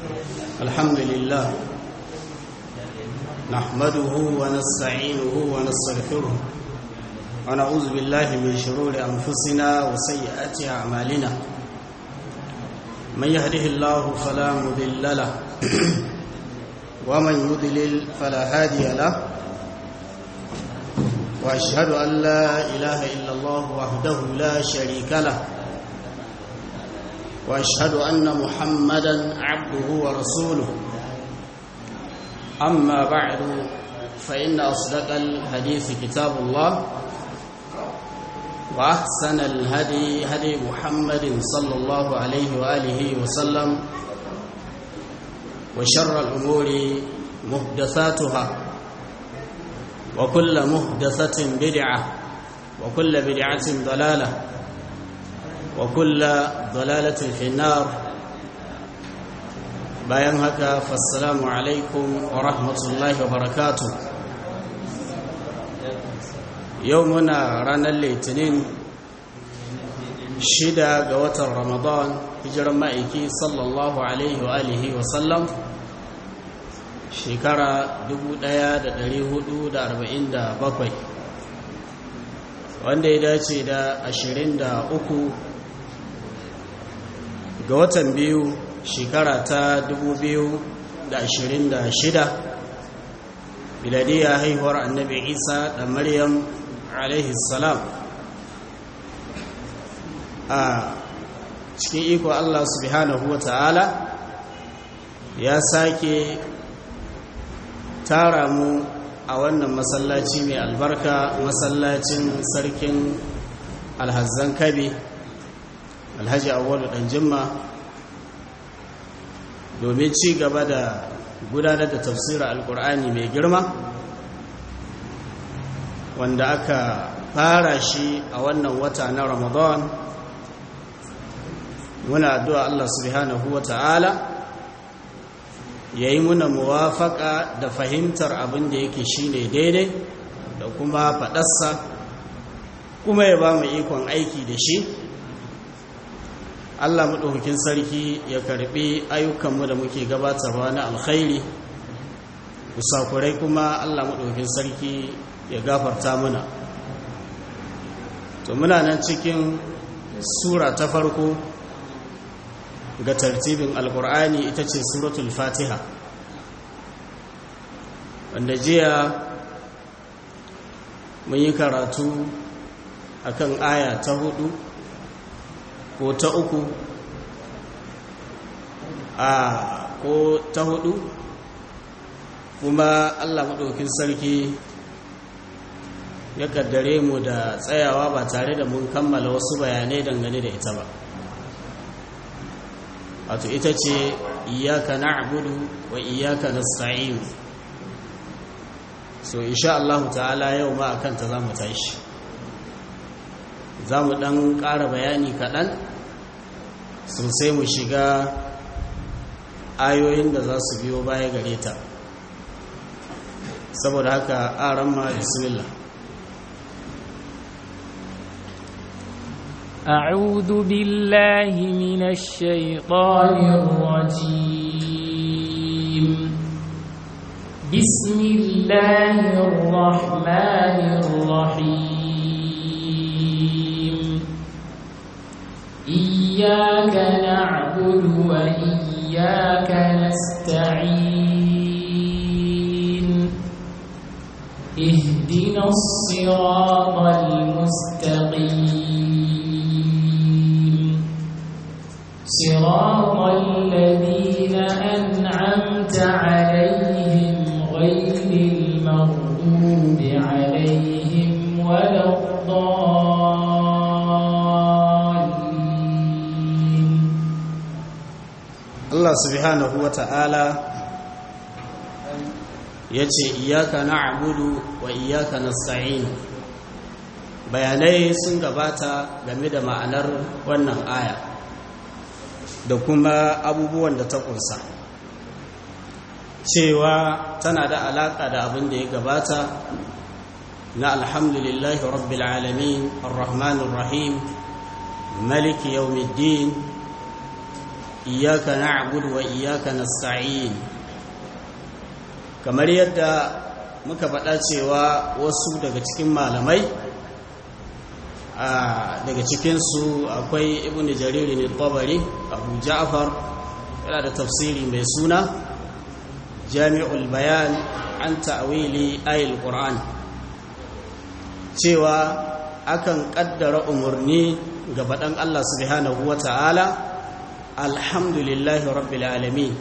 الحمد لله نحمده ونستعينه ونستغفره ونعوذ بالله من شرور أنفسنا وسيئات أعمالنا من يهده الله فلا مضل له ومن يضلل فلا هادي له وأشهد أن لا إله إلا الله وحده لا شريك له واشهد ان محمدا عبده ورسوله اما بعد فان اصدق الحديث كتاب الله واحسن الهدي هدي محمد صلى الله عليه واله وسلم وشر الامور محدثاتها وكل محدثه بدعه وكل بدعه ضلاله وكل ضلالة في النار bayan haka fassalamu alaikum wa rahmatullahi wa barakatu yau muna ranar litinin shida ga watan ramadan hijiran ma'aiki sallallahu alaihi wa alihi wa sallam shekara 1447 wanda ya dace da 23 ga watan biyu shekara ta 2026 biladiyya haihuwar annabi isa da maryam alaihi salam a cikin iko allah subhanahu wa ta'ala ya sake tara mu a wannan masallaci mai albarka masallacin sarkin alhazan kabe alhaji awwalu dan jimma domin ci gaba da gudanar da tafsirin alkur'ani mai girma wanda aka fara shi a wannan wata na ramadan muna addu'a Allah subhanahu wa ta'ala ya yi muna muwafaka da fahimtar abin da yake shine daidai da kuma faɗarsa kuma ya ba mu ikon aiki da shi Allah maɗaukakin sarki ya karɓi ayyukanmu da muke gabatarwa na alkhairi kusakurai kuma Allah maɗaukakin sarki ya gafarta muna to muna nan cikin sura ta farko ga tartibin alkur'ani ita ce suratul fatiha wanda jiya mun yi karatu akan aya ta hudu ko ta uku a ko ta hudu kuma allah maɗaukin sarki ya kaddare mu da tsayawa ba tare da mun kammala wasu bayanai dangane da ita ba wato ita ce iyaka na'budu wa iyaka nasta'in so insha Allah ta'ala yau ma akan ta zamu tashi za mu ɗan ƙara bayani kaɗan sosai mu shiga ayoyin da za su biyo baya gare ta saboda haka ƙaran ma bismillah أعوذ بالله من الشيطان الرجيم بسم الله الرحمن الرحيم إياك نعبد وإياك نستعين اهدنا الصراط المستقيم صراط الذين أنعمت عليهم غير المغضوب عليهم ولا Allah subhanahu wa ta'ala ya ce iyaka na abudu wa iyaka na sa'in bayanai sun gabata game da ma'anar wannan aya da kuma abubuwan da ta kunsa cewa tana da alaƙa da abin da ya gabata na alhamdulillahi rabbil alamin arrahmanir rahim maliki yawmiddin iyaka na'budu wa iyaka nasta'in kamar yadda muka faɗa cewa wasu daga cikin malamai daga cikinsu akwai ibn jariri ne tabari abu ja'far yana da tafsiri mai suna jami'ul bayan an ta'awili ayil qur'an cewa akan kaddara umarni ga faɗan Allah subhanahu wa ta'ala alhamdulillahi rabbil alamin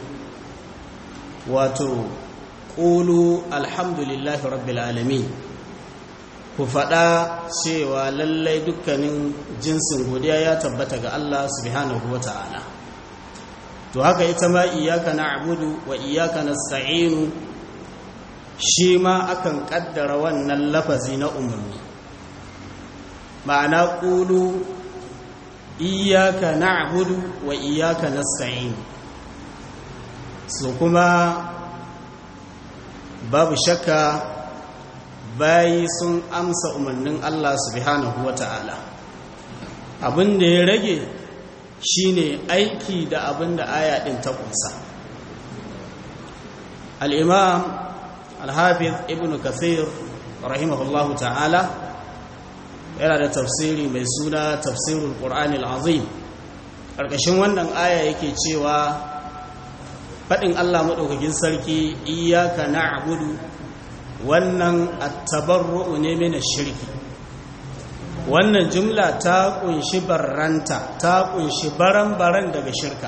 wato ƙulu alhamdulillahi rabbil alamin ku faɗa cewa lallai dukkanin jinsin godiya ya tabbata ga Allah subhanahu wa ta'ala to haka ita ma iyaka na'budu wa iyaka nasta'inu shi ma akan kaddara wannan lafazi na umarni ma'ana ƙulu iyaka na'budu wa iyaka nasta'inu so kuma babu shakka bayi sun amsa umarnin Allah subhanahu wa ta'ala abin da ya rage shine aiki da abin da aya ɗin ta ƙunsa al'imam al-hafiz ibn kathir rahimahullahu ta'ala yana da tafsiri mai suna tafsirul ƙur'ani al'azim ƙarƙashin wannan aya yake cewa faɗin Allah maɗaukakin sarki iyaka na'budu wannan attabarru'u ne mina shirki wannan jumla ta kunshi barranta ta kunshi baran-baran daga shirka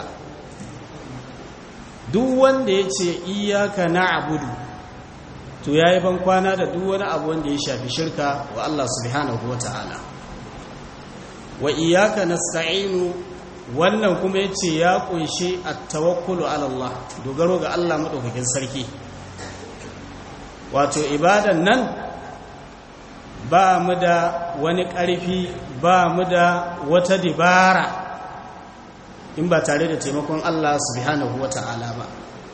duk wanda ya ce iyaka na'budu to yayi ban kwana da duk wani abu wanda ya shafi shirka wa Allah subhanahu wata'ala wa iyaka nasta'inu wannan kuma ya ce ya kunshi attawakkulu ala Allah dogaro ga Allah maɗaukakin sarki wato ibadan nan ba mu da wani ƙarfi ba mu da wata dibara in ba tare da taimakon Allah subhanahu wa ta'ala ba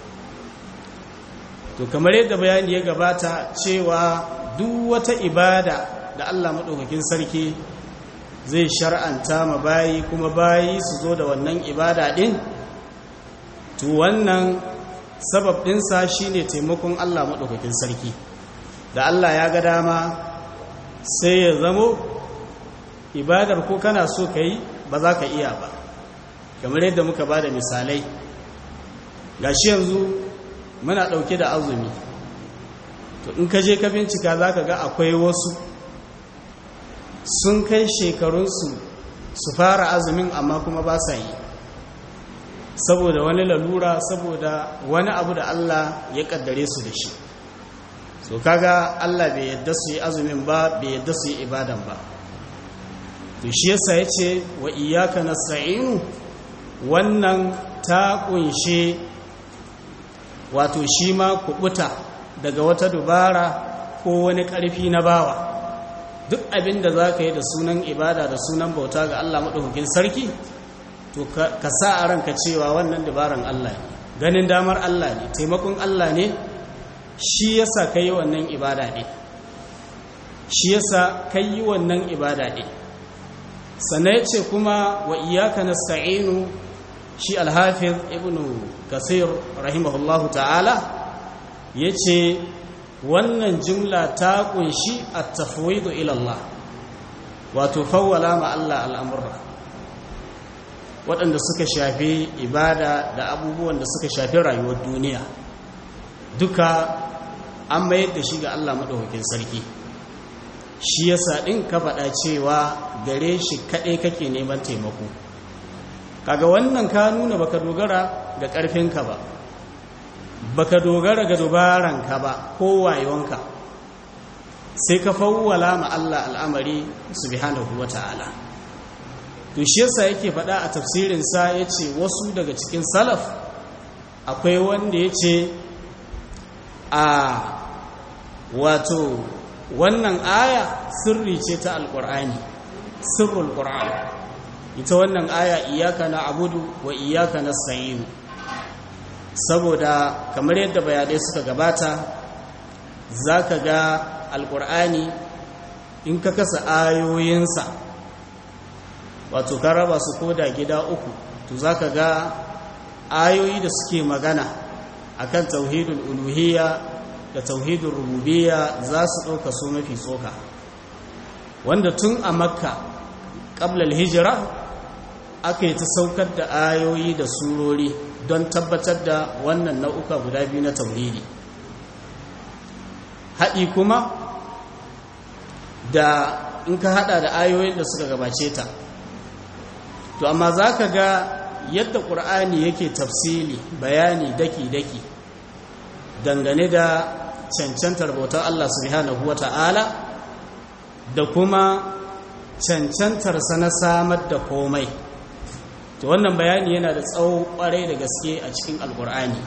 to kamar yadda bayani ya gabata cewa duk wata ibada da Allah maɗaukakin sarki zai shar'anta ma bayi kuma bayi su zo da wannan ibada ɗin to wannan sabab ɗinsa shi ne taimakon Allah maɗaukakin sarki da Allah ya ga dama sai ya zamo ibadar ko kana so ka yi ba za ka iya ba kamar yadda muka ba da misalai ga shi yanzu muna ɗauke da azumi to in ka je ka bincika za ka ga akwai wasu sun kai shekarunsu su fara azumin amma kuma ba sa yi saboda wani lalura saboda wani abu da Allah ya kaddare su da shi so kaga Allah bai yadda su yi azumin ba bai yadda su yi ibadan ba to shi yasa yace wa iyyaka nasta'inu wannan ta kunshe wato shi ma kubuta daga wata dubara ko wani karfi na bawa duk abin da za ka yi da sunan ibada da sunan bauta ga Allah maɗaukakin sarki to ka sa a ranka cewa wannan dabaran Allah ne ganin damar Allah ne taimakon Allah ne shi yasa ka yi wannan ibada ne shi yasa ka yi wannan ibada ne sannan ya ce kuma wa iyaka nasta'inu shi alhafiz ibn kasir rahimahullahu ta'ala ya ce wannan jumla ta kunshi a tafwidu ilallah wato fawwala ma Allah al'amurra waɗanda suka shafi ibada da abubuwan da suka shafi rayuwar duniya duka an mayar da shi ga Allah maɗaukakin sarki shi yasa ɗin ka faɗa cewa gare shi kaɗai kake neman taimako kaga wannan ka nuna baka dogara ga ƙarfinka ba baka dogara ga dubaranka ba ko wayonka sai ka fawwala ma Allah al'amari subhanahu wata'ala to shi yasa yake faɗa a tafsirin sa yace wasu daga cikin salaf akwai wanda yace a wato wannan aya sirri ce ta alqur'ani sirrul qur'an ita wannan aya iyyaka na'budu wa iyyaka nasta'in saboda kamar yadda bayanai suka gabata za ka ga alkur'ani in ka kasa ayoyinsa wato ka raba su koda gida uku to za ka ga ayoyi da suke magana akan tauhidul uluhiyya da tauhidul rububiyya za su ɗauka su mafi tsoka wanda tun a makka ƙablal hijira aka yi ta saukar da ayoyi da surori don tabbatar da wannan nau'uka guda biyu na tauhidi haɗi kuma da in ka haɗa da ayoyin da suka gabace ta to amma za ka ga yadda ƙur'ani yake tafsili bayani daki-daki dangane da cancantar bautar Allah subhanahu wa ta'ala da kuma cancantarsa na samar da komai to wannan bayani yana da tsawo kwarai da gaske a cikin alkur'ani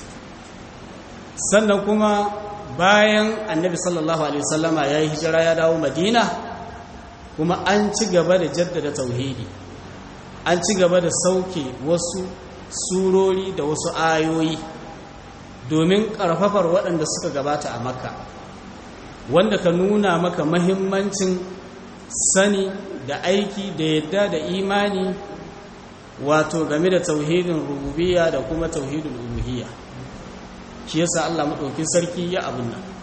sannan kuma bayan annabi sallallahu alaihi wasallama ya yi hijira ya dawo madina kuma an ci gaba da jaddada tauhidi an ci gaba da sauke wasu surori da wasu ayoyi domin ƙarfafar waɗanda suka gabata a makka wanda ka nuna maka mahimmancin sani da aiki da yadda da imani wato game da tauhidin rububiyya da kuma tauhidin uluhiyya shi yasa Allah madaukin sarki ya abun nan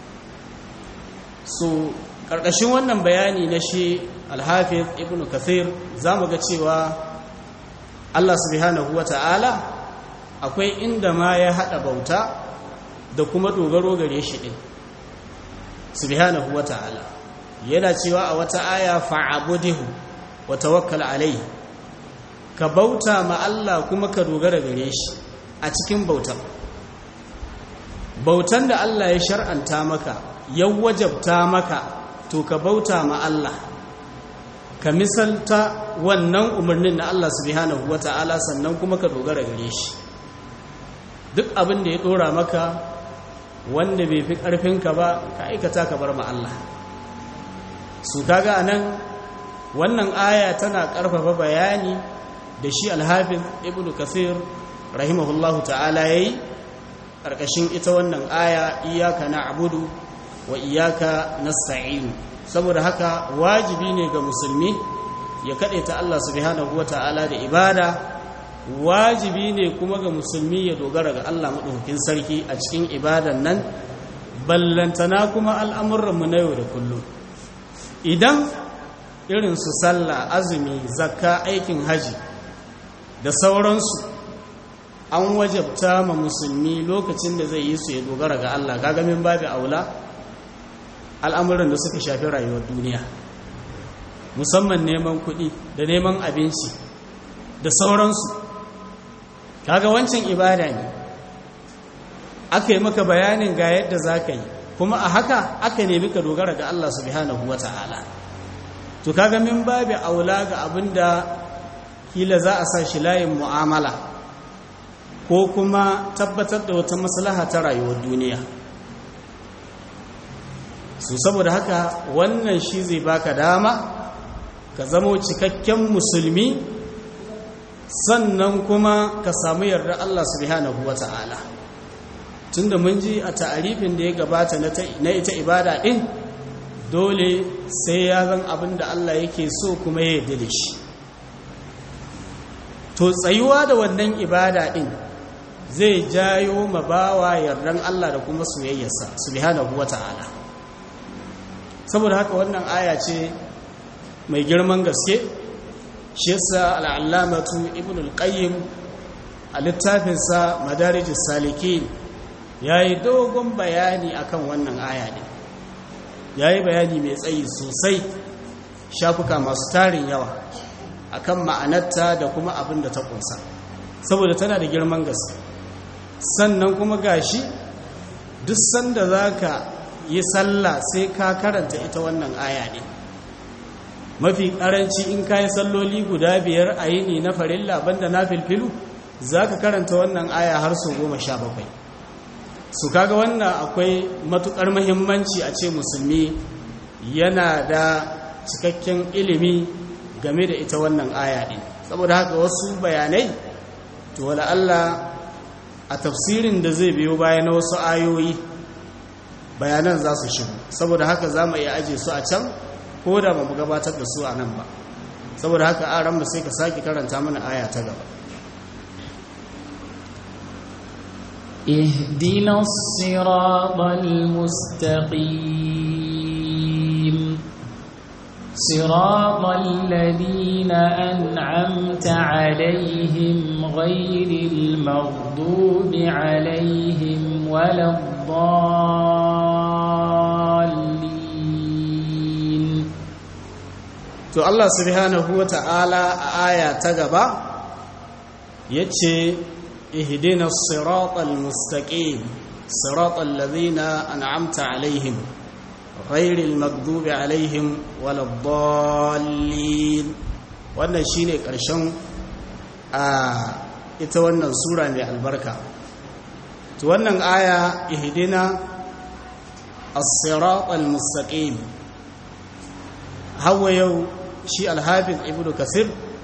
so karkashin wannan bayani na shi al-hafiz ibnu kathir zamu ga cewa Allah subhanahu wata'ala akwai inda ma ya hada bauta da kuma dogaro gare shi din subhanahu wata'ala yana cewa a wata aya fa'abudihu wa tawakkal alayhi ka bauta ma Allah kuma ka dogara gare shi a cikin bautar bautan da Allah ya shar'anta maka ya wajabta maka to ka bauta ma Allah ka misalta wannan umarnin na Allah subhanahu wata'ala sannan kuma ka dogara gare shi duk abin da ya dora maka wanda bai fi ƙarfinka ba ka aikata ka bar ma Allah su kaga anan wannan aya tana ƙarfafa bayani da shi alhafiz ibnu kasir rahimahullahu ta'ala yayi ƙarƙashin ita wannan aya iyaka na'budu wa iyaka nasta'in saboda haka wajibi ne ga musulmi ya ta Allah subhanahu wata'ala da ibada wajibi ne kuma ga musulmi ya dogara ga Allah madaukakin sarki a cikin ibadan nan ballantana kuma al'amuranmu na yau da kullum idan irin su sallah azumi zakka aikin haji da sauransu an wajabta ma musulmi lokacin da zai yi su ya dogara ga Allah gagamin babu aula al'amuran da suka shafi rayuwar duniya musamman neman kuɗi da neman abinci da sauransu kaga wancan ibada ne aka yi maka bayanin ga yadda za ka yi kuma a haka aka nemi ka dogara ga Allah subhanahu wa ta'ala to kaga min babu aula ga abin da kila za a sa shi layin mu'amala ko kuma tabbatar da wata maslaha ta rayuwar duniya su saboda haka wannan shi zai baka dama ka zamo cikakken musulmi sannan kuma ka samu yarda Allah subhanahu wata'ala tunda mun ji a ta'arifin da ya gabata na ita ibada din dole sai ya zan abin da Allah yake so kuma ya yarda da shi to tsayuwa da wannan ibada din zai jayo mabawa yardan Allah da kuma soyayyarsa subhanahu wata'ala saboda haka wannan aya ce mai girman gaske shi yasa al'allamatu ibn al-qayyim a littafinsa madarijus salikin yayi dogon bayani akan wannan aya ne yayi bayani mai tsayi sosai shafuka masu tarin yawa akan ma'anarta da kuma abin da ta kunsa saboda tana da girman gaske sannan kuma gashi duk sanda zaka yi sallah sai ka karanta ita wannan aya ne mafi karanci in ka yi salloli guda biyar a yini na farilla banda na filfilu za ka karanta wannan aya har su goma sha bakwai su kaga wannan akwai matukar mahimmanci a ce musulmi yana da cikakken ilimi game da ita wannan aya ɗin saboda haka wasu bayanai to wala Allah a tafsirin da zai biyo baya na wasu ayoyi bayanan za su shigo saboda haka za mu iya aje su a can ko da ba mu gabatar da su a nan ba saboda haka aran mu sai ka sake karanta mana aya ta gaba اهدنا الصراط المستقيم صراط الذين أنعمت عليهم غير المغضوب عليهم ولا الضالين to Allah subhanahu wa ta'ala a aya ta gaba ya ce ihdina siratal mustaqim siratal ladhina an'amta alaihim ghairil maghdubi alaihim waladdallin wannan shine karshen a ita wannan sura mai albarka to wannan aya ihdina as-siratal mustaqim hawa yau shi alhafiz ibnu kasir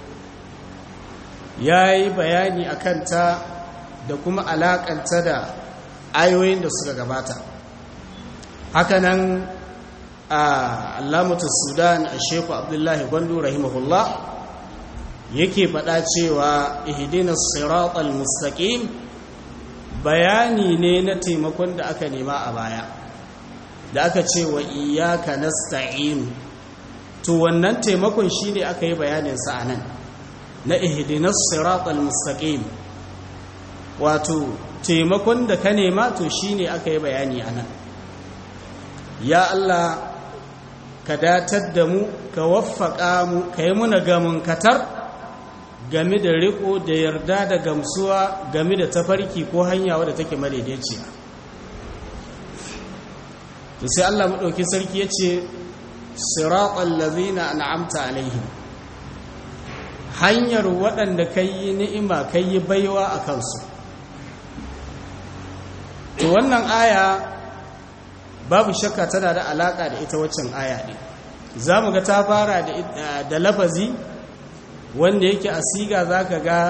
ya yi bayani a kanta da kuma alakanta da ayoyin da suka gabata hakanan a alamatu sudan a sheku abdullahi gwandu rahimahullah yake faɗa cewa ihdinas siratal mustaqim bayani ne na taimakon da aka nema a baya da aka ce wa iyyaka nasta'in to wannan taimakon shine aka yi bayanin sa anan na ihdinas siratal mustaqim wato taimakon da ka nema to shine aka yi bayani anan ya Allah ka datar da mu ka waffaka mu ka yi muna gamun katar game da riko da yarda da gamsuwa game da tafarki ko hanya wadda take madaidaiciya to sai Allah madauki sarki yace siratal ladzina an'amta alaihim hanyar waɗanda kai ni'ima kai baiwa a kansu to wannan aya babu shakka tana da alaka da ita waccan aya ɗin za mu ga ta fara da lafazi wanda yake a siga za ka ga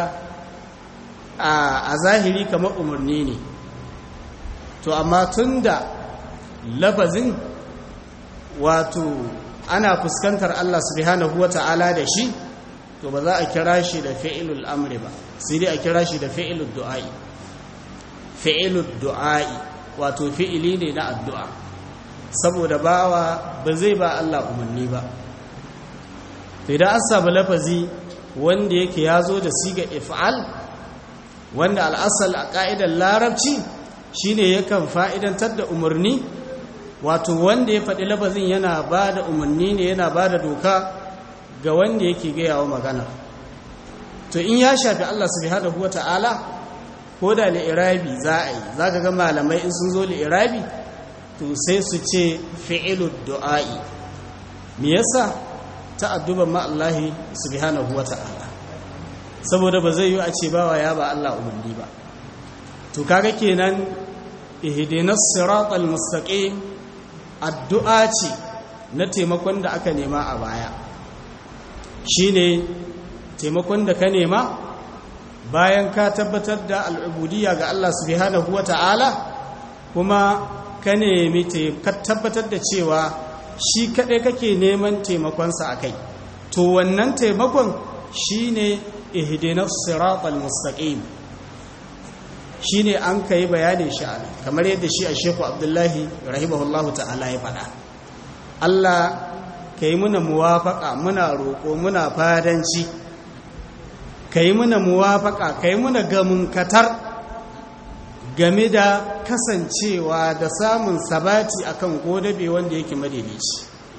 a zahiri kamar umarni ne to amma tun da lafazin wato ana fuskantar Allah subhanahu wa ta'ala da shi to ba za a kira shi da fi'ilul amri ba sai dai a kira shi da fi'ilul du'a'i fi'ilul du'a'i wato fi'ili ne na addu'a saboda bawa ba zai ba Allah umarni ba idan an samu lafazi wanda yake ya zo da siga if'al wanda al'asal a ƙa'idar larabci shine yakan fa'idantar da umarni wato wanda ya faɗi lafazin yana ba da umarni ne yana ba da doka ga wanda yake gaya wa magana to in ya shafi Allah subhanahu wa ta'ala ko da li'irabi za a yi za ka ga malamai in sun zo li'irabi to sai su ce fi'ilu du'a'i me yasa ta'adduban ma Allah subhanahu wa ta'ala saboda ba zai yi a ce bawa ya ba Allah umarni ba to kaga kenan ihdinas siratal mustaqim addu'a ce na taimakon da aka nema a baya shine taimakon da ka nema bayan ka tabbatar da al'ubudiyya ga Allah subhanahu wa ta'ala kuma ka nemi ka tabbatar da cewa shi kaɗai kake neman taimakonsa a kai to wannan taimakon shi ne ihdinas siratal mustaqim shi ne an ka yi bayanin sha'ani kamar yadda shi a sheku abdullahi rahimahullahu ta'ala ya faɗa Allah ka yi muna muwafaƙa muna roƙo muna fadanci ka yi muna muwafaƙa ka yi muna gamunkatar game da kasancewa da samun sabati akan godabe wanda yake madaidaici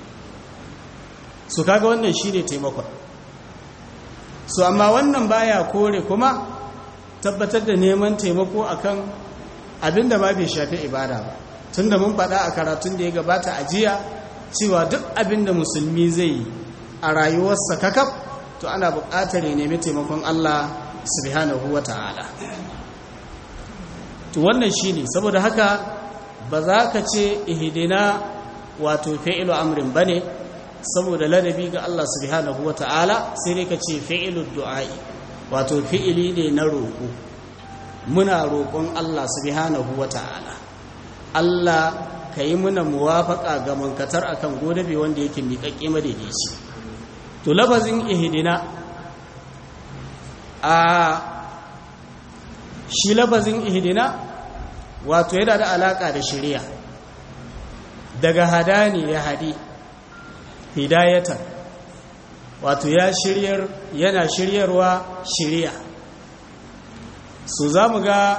su kaga wannan shine taimakon su amma wannan baya kore kuma tabbatar da neman taimako akan abinda ma bai shafi ibada ba tunda mun faɗa a karatun da ya gabata a jiya cewa duk abinda musulmi zai yi a rayuwarsa kakaf to ana buƙatar ya nemi taimakon Allah subhanahu wa ta'ala to wannan shine saboda haka ba za ka ce ihdina wato fi'lu amrin bane saboda ladabi ga Allah subhanahu wata'ala sai dai ka ce fi'lu du'a'i wato fi'ili ne na roƙo muna roƙon Allah subhanahu wata'ala Allah ka yi muna muwafaƙa ga mankatar akan godabe wanda yake miƙaƙƙe madaidaici to lafazin ihdina a shi lafazin ihdina wato yana da alaka da shari'a daga hadani ya hadi hidayatan wato ya shiryar yana shiryarwa shari'a so za mu ga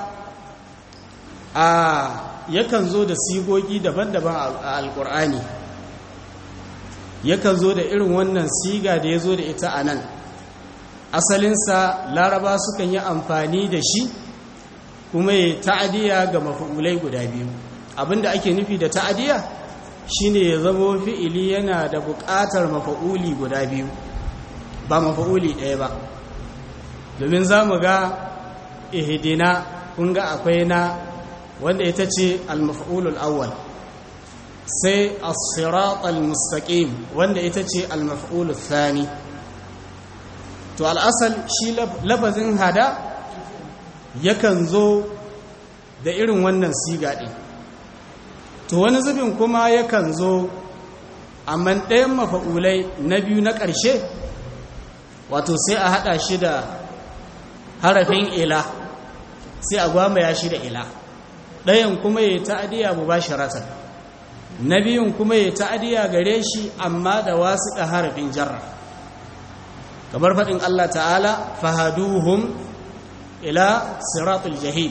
a yakan zo da sigogi daban-daban a alkur'ani yakan zo da irin wannan siga da ya zo da ita a nan asalinsa laraba sukan yi amfani da shi kuma ya ta'adiyya ga mafa'ulai guda biyu abinda ake nufi da ta'adiyya shine ya zamo fi'ili yana da buƙatar mafa'uli guda biyu ba mafa'uli ɗaya ba domin za mu ga ihidina kun ga akwai na wanda ita ce al-maf'ulul awwal sai as-sirat al-mustaqim wanda ita ce al-maf'ulul thani to al'asal shi lafazin hada yakan zo da irin wannan siga ɗin to wani zubin kuma yakan zo amma ɗayan mafa'ulai na biyu na ƙarshe wato sai a haɗa shi da harafin ila sai a gwamaya shi da ila ɗayan kuma ya ta'adiyya mu ba sharatar na biyun kuma ya ta'adiyya gare shi amma da wasu da harafin jarra kamar faɗin Allah ta'ala fahaduhum ila siratul jahim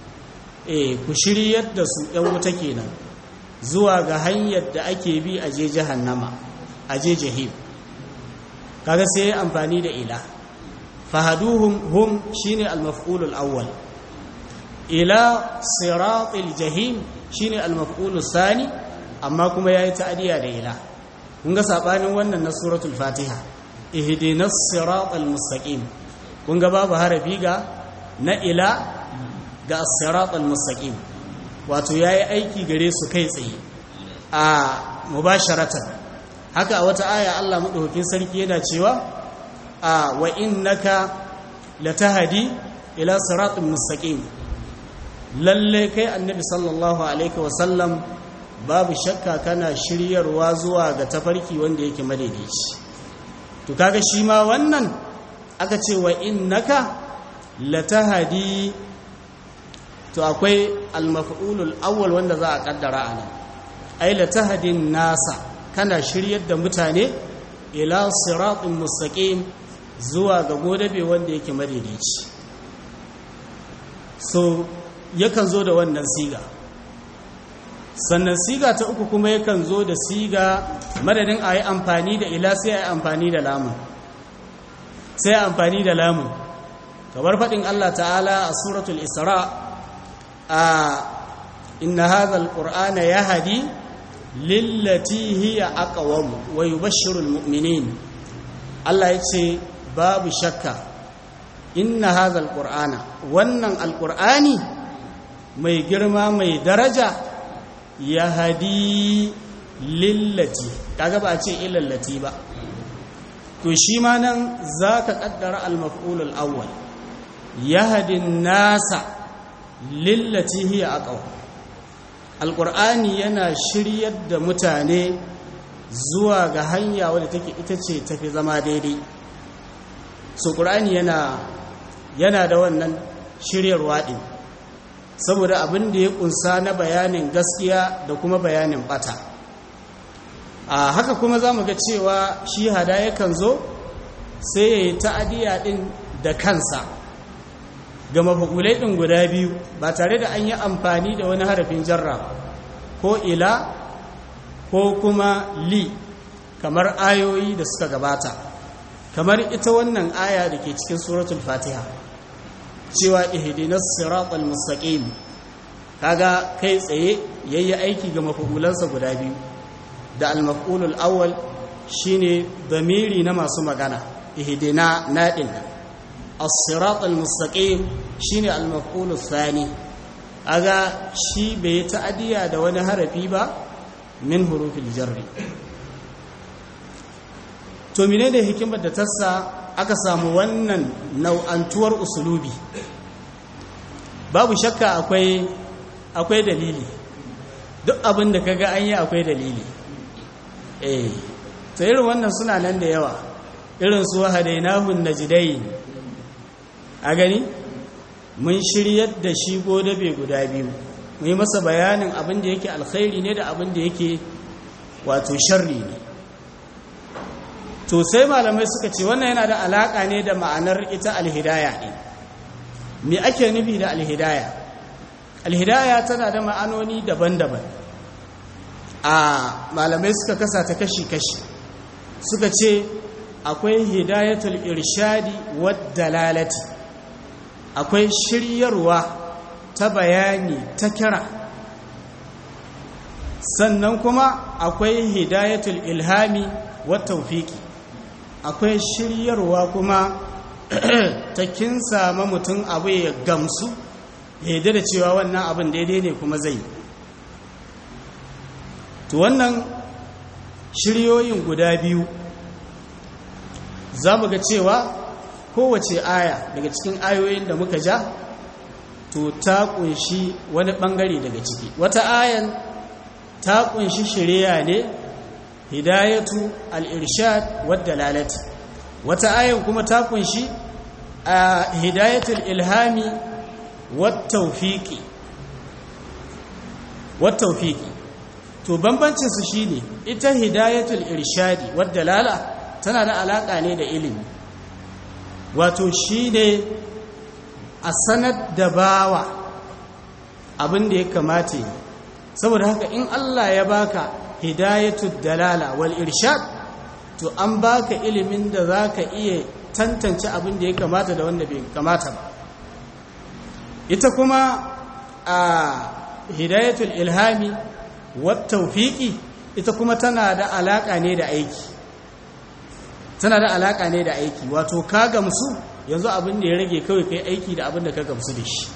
eh ku shiryar da su ɗan wuta kenan zuwa ga hanyar da ake bi a je jahannama a je jahim kaga sai amfani da ila fahaduhum hum shine al-maf'ulul awwal ila siratul jahim shine al-maf'ulus sani amma kuma yayi ta'diya da ila kun ga sabanin wannan na suratul fatiha ihdinas siratal mustaqim kun ga babu harafi ga na ila ga as-siratal mustaqim wato yayi aiki gare su kai tsaye a mubasharatan haka a wata aya Allah madaukakin sarki yana cewa a wa innaka latahdi ila siratal mustaqim lalle kai annabi sallallahu alaihi wasallam babu shakka kana shiryarwa zuwa ga tafarki wanda yake madaidaici to kaga shi ma wannan aka ce wa innaka latahdi to akwai al-maf'ulul awwal wanda za a kaddara anan ay latahdin nasa kana shiryar da mutane ila siratin mustaqim zuwa ga godabe wanda yake madaidaici so yakan zo da wannan siga sannan siga ta uku kuma yakan zo da siga madadin a yi amfani da ila sai a yi amfani da lamun sai a amfani da lamun kamar faɗin Allah ta'ala a suratul isra a inna hadha alqur'ana yahdi lillati hiya aqwam wa yubashshiru almu'minin Allah yace babu shakka inna hadha alqur'ana wannan alqur'ani mai girma mai daraja ya hadi lillati kaga ba a ce illallati ba to shi ma nan za ka ƙaddara al-maf'ulul awwal ya hadi nasa lillati hiya aqwa alqur'ani yana shiryar da mutane zuwa ga hanya wadda take ita ce tafi zama daidai so qur'ani yana yana da wannan shiryarwa din saboda abin da ya kunsa na bayanin gaskiya da kuma bayanin bata a haka kuma za mu ga cewa shi hada yakan zo sai ya yi ta'adiyya ɗin da kansa ga mafakulai ɗin guda biyu ba tare da an yi amfani da wani harafin jarra ko ila ko kuma li kamar ayoyi da suka gabata kamar ita wannan aya da ke cikin suratul fatiha cewa ihdinas siratal mustaqim kaga kai tsaye yayi aiki ga mafulansa guda biyu da al-maf'ulul awwal shine damiri na masu magana ihdina nadin as-siratal mustaqim shine al-maf'ulul thani kaga shi bai ta'adiya da wani harafi ba min hurufil jarri to menene hikimar da tassa aka samu wannan nau'antuwar usulubi babu shakka akwai akwai dalili duk abin da kaga an yi akwai dalili eh to irin wannan suna nan da yawa irin su hadainahun najdain a gani mun shiryar da shi godabe guda biyu mu yi masa bayanin abin da yake alkhairi ne da abin da yake wato sharri ne to sai malamai suka ce wannan yana da alaka ne da ma'anar ita alhidaya ɗin me ake nufi da alhidaya alhidaya tana da ma'anoni daban-daban a malamai suka kasa ta kashi-kashi suka ce akwai hidayatul irshadi wadda lalati akwai shiryarwa ta bayani ta kira sannan kuma akwai hidayatul ilhami wa taufiki akwai shiryarwa kuma ta kinsa ma mutum abu ya gamsu ya yi da cewa wannan abin daidai ne kuma zai to wannan shiryoyin guda biyu za mu ga cewa kowace aya daga cikin ayoyin da muka ja to ta kunshi wani bangare daga ciki wata ayan ta kunshi shirya ne hidayatu al-irshad wadda lalati wata ayan kuma ta kunshi a hidayatul ilhami wat-tawfiqi wat-tawfiqi to bambancin su shine ita hidayatul irshadi wadda lala tana da alaka ne da ilimi wato shine a sanar da bawa abin da ya kamata saboda haka in Allah ya baka hidayatul dalala wal irshad to an baka ilimin da zaka iya tantance abin da ya kamata da wanda bai kamata ba ita kuma a hidayatul ilhami wat tawfiqi ita kuma tana da alaka ne da aiki tana da alaka ne da aiki wato ka gamsu yanzu abin da ya rage kawai kai aiki da abin da ka gamsu da shi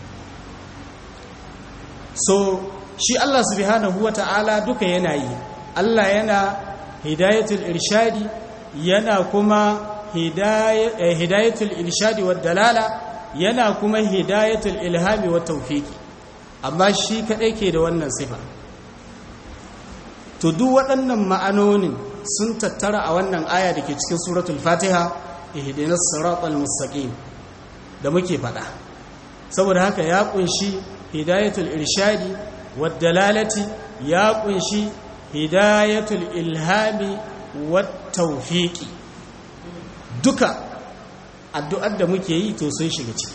so shi Allah subhanahu wata'ala duka yana yi Allah yana hidayatul irshadi yana kuma hidayatul irshadi wa dalala yana kuma hidayatul ilhami wa tawfiqi amma shi kadai ke da wannan sifa to duk waɗannan ma'anonin sun tattara a wannan aya da ke cikin suratul fatiha ihdinas siratal mustaqim da muke faɗa saboda haka ya kunshi hidayatul irshadi wad dalalati ya kunshi hidayatul ilhami wat tawfiqi duka addu'ar da muke yi to sun shiga ciki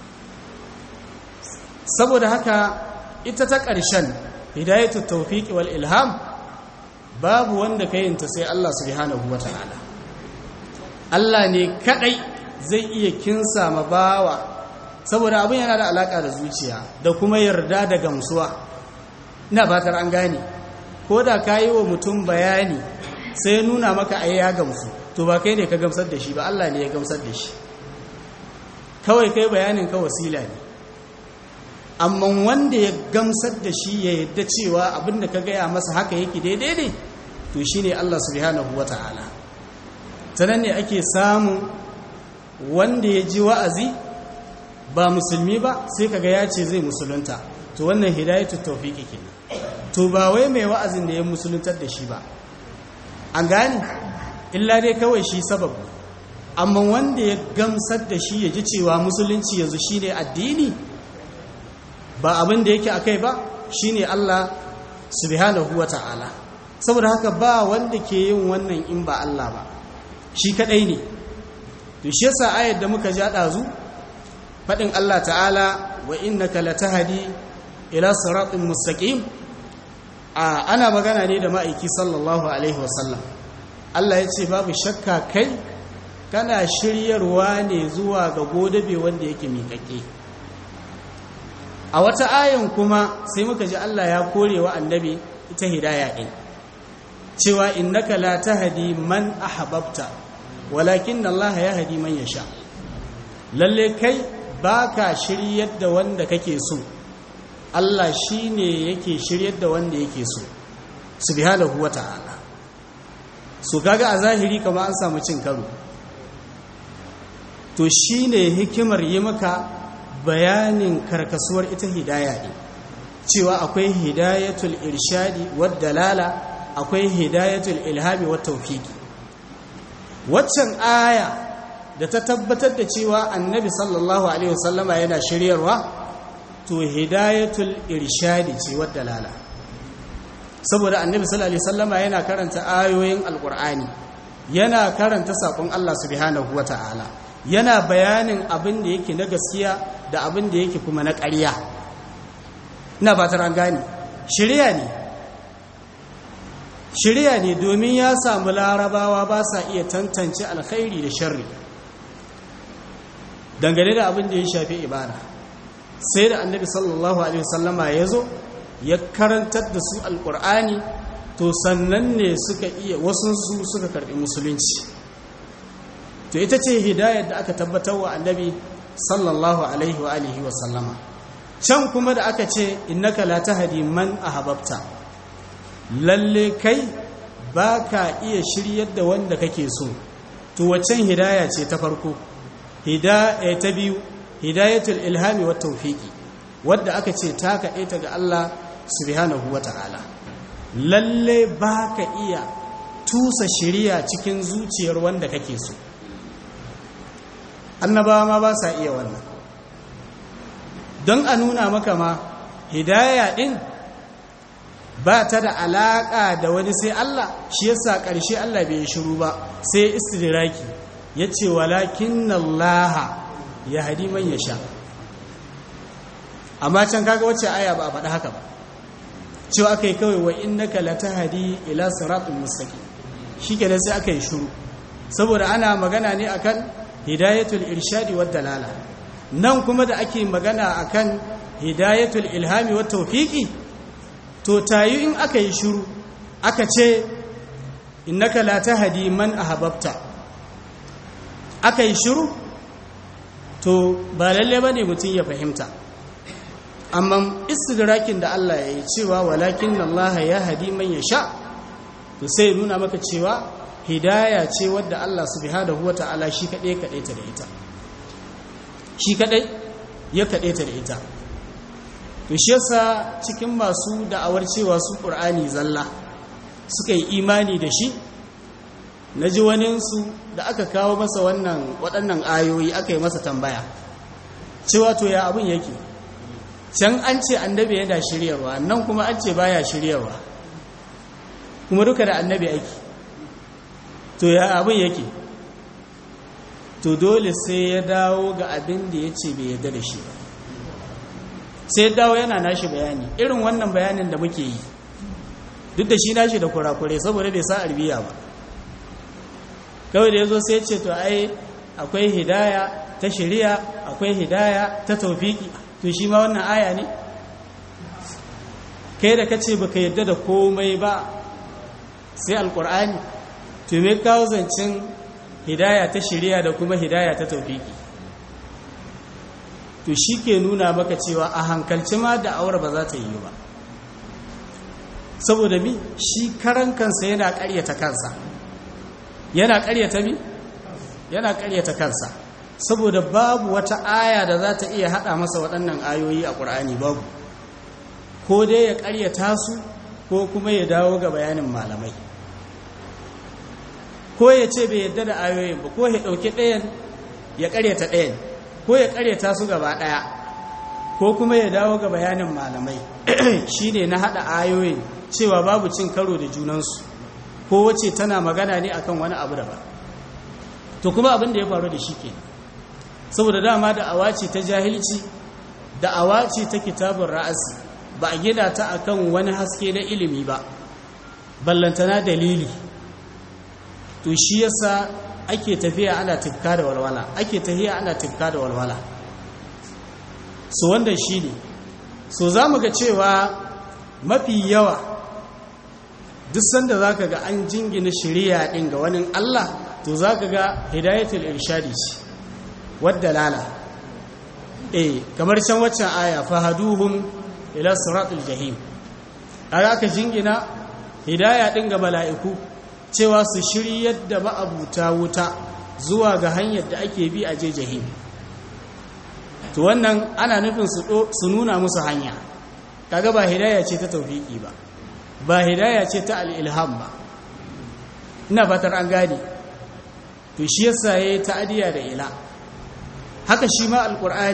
saboda haka ita ta ƙarshen hidayatul tawfiqi wal ilham babu wanda ka yinta sai Allah subhanahu wata'ala Allah ne kadai zai iya kinsa ma bawa saboda abin yana da alaka da zuciya da kuma yarda da gamsuwa ina fatar an gane ko da ka yi wa mutum bayani sai nuna maka ai ya gamsu to ba kai ne ka gamsar da shi ba Allah ne ya gamsar da shi kawai kai bayanin ka wasila ne amma wanda ya gamsar da shi ya yadda cewa abinda ka gaya masa haka yake daidai ne to shine Allah subhanahu wata'ala sanan ne ake samu wanda ya ji wa'azi ba musulmi ba sai kaga ya ce zai musulunta to wannan hidayatu tawfiqi kenan to ba wai mai wa'azin da ya musuluntar da shi ba an gane illa dai kawai shi sababu amma wanda ya gamsar da shi ya ji cewa musulunci yanzu shine addini ba abin da yake akai ba shine Allah subhanahu wata'ala saboda haka ba wanda ke yin wannan in ba Allah ba shi kadai ne to shi yasa ayar da muka ja dazu fadin Allah ta'ala wa innaka latahdi ila siratin mustaqim a ana magana ne da ma'aiki sallallahu alaihi wasallam Allah ya ce babu shakka kai kana shiryarwa ne zuwa ga godabe wanda yake miƙaƙe a wata ayan kuma sai muka ji Allah ya kore wa annabi ita hidaya ɗin cewa innaka la tahdi man ahbabta walakin Allah ya hadi man yasha lalle kai baka shiryar da wanda kake so Allah shine yake shiryar da wanda yake so subhanahu wata'ala so kaga a zahiri kamar an samu cin karo to shine hikimar yi maka bayanin karkasuwar ita hidaya ne cewa akwai hidayatul irshadi wad dalala akwai hidayatul ilhami wat tawfiqi waccan aya da ta tabbatar da cewa annabi sallallahu alaihi wasallama yana shiryarwa to hidayatul irshadi ce wadda lala saboda annabi sallallahu alaihi wasallama yana karanta ayoyin alqur'ani yana karanta sakon Allah subhanahu wataala yana bayanin abin da yake na gaskiya da abin da yake kuma na ƙarya ina fatar an gane shirya ne shirya ne domin ya samu larabawa ba sa iya tantance alkhairi da sharri dangane da abin da ya shafi ibada sai da annabi sallallahu alaihi wasallama ya zo ya karantar da su alkur'ani to sannan ne suka iya wasunsu suka karbi musulunci to ita ce hidayar da aka tabbatar wa annabi sallallahu alaihi wa alihi wa sallama can kuma da aka ce innaka la tahdi man ahbabta lalle kai baka iya shiryar da wanda kake so to waccan hidaya ce ta farko hidaya ta biyu hidayatul ilhami wat tawfiqi wadda aka ce ta kaɗe ta ga Allah subhanahu wata'ala lalle baka iya tusa shiriya cikin zuciyar wanda kake so annabawa ma ba sa iya wannan don a nuna maka ma hidaya din ba ta da alaƙa da wani sai Allah shi yasa ƙarshe Allah bai shiru ba sai istidraki ya ce walakin Allah ya hadi man ya sha amma can kaga wacce aya ba a faɗi haka ba cewa aka yi kawai wa innaka latahdi ila siratul mustaqim shikenan sai aka yi shiru saboda ana magana ne akan hidayatul irshadi wad dalala nan kuma da ake magana akan hidayatul ilhami wat tawfiqi to tayi in aka yi shiru aka ce innaka la tahdi man ahbabta aka yi shiru to ba lalle bane mutum ya fahimta amma istidrakin da Allah ya yi cewa walakin Allah ya hadi man yasha to sai nuna maka cewa hidaya ce wadda Allah subhanahu wata'ala shi kadai kadai ta da ita shi kadai ya kadai ta da ita to shi yasa cikin masu da'awar cewa su Qur'ani zalla suka yi imani da shi naji wani su da aka kawo masa wannan waɗannan ayoyi aka yi masa tambaya cewa to ya abun yake can an ce annabi yana shiryarwa nan kuma an ce baya shiryarwa kuma duka da annabi ake to ya abin yake to dole sai ya dawo ga abin da ya ce bai yarda da shi ba sai ya dawo yana nashi bayani irin wannan bayanin da muke yi duk da shi nashi da kurakure saboda bai sa arbiya ba kawai da ya zo sai ce to ai akwai hidaya ta shari'a akwai hidaya ta taufiki to shi ma wannan aya ne kai da kace baka yadda da komai ba sai alkur'ani to me kawo zancen hidaya ta shari'a da kuma hidaya ta taufiki to shi ke nuna maka cewa a hankalci ma da aure ba za ta yi ba saboda mi shi karan kansa yana karyata kansa yana karyata mi yana karyata kansa saboda babu wata aya da za ta iya hada masa waɗannan ayoyi a ƙur'ani babu ko dai ya karyata su ko kuma ya dawo ga bayanin malamai ko ya ce bai yadda da ayoyin ba ko ya ɗauki ɗayan ya karyata ɗayan ko ya karyata su gaba ɗaya ko kuma ya dawo ga bayanin malamai shi ne na haɗa ayoyin cewa babu cin karo da junansu ko wace tana magana ne akan wani abu daban to kuma abin da ya faru da shi ke saboda dama da awaci ta jahilci da awaci ta kitabun ra'asi ba a gina ta akan wani haske na ilimi ba ballantana dalili to shi yasa ake tafiya ana tifka da walwala ake tafiya ana tifka da walwala so wanda shi ne so za mu ga cewa mafi yawa duk sanda za ka ga an jingina shirya ɗin ga wani Allah to za ka ga hidayatul irshadi ce wadda lala eh kamar can waccan aya fahaduhum ila siratul jahim kaga aka jingina hidaya ɗin ga mala'iku cewa su shiryar da ma'abuta wuta zuwa ga hanyar da ake bi a je jahim to wannan ana nufin su nuna musu hanya kaga ba hidaya ce ta taufiki ba ba hidaya ce ta al'ilham ba ina fatar an gane to shi yasa ya yi ta'adiyya da ila haka shi ma alƙur'ani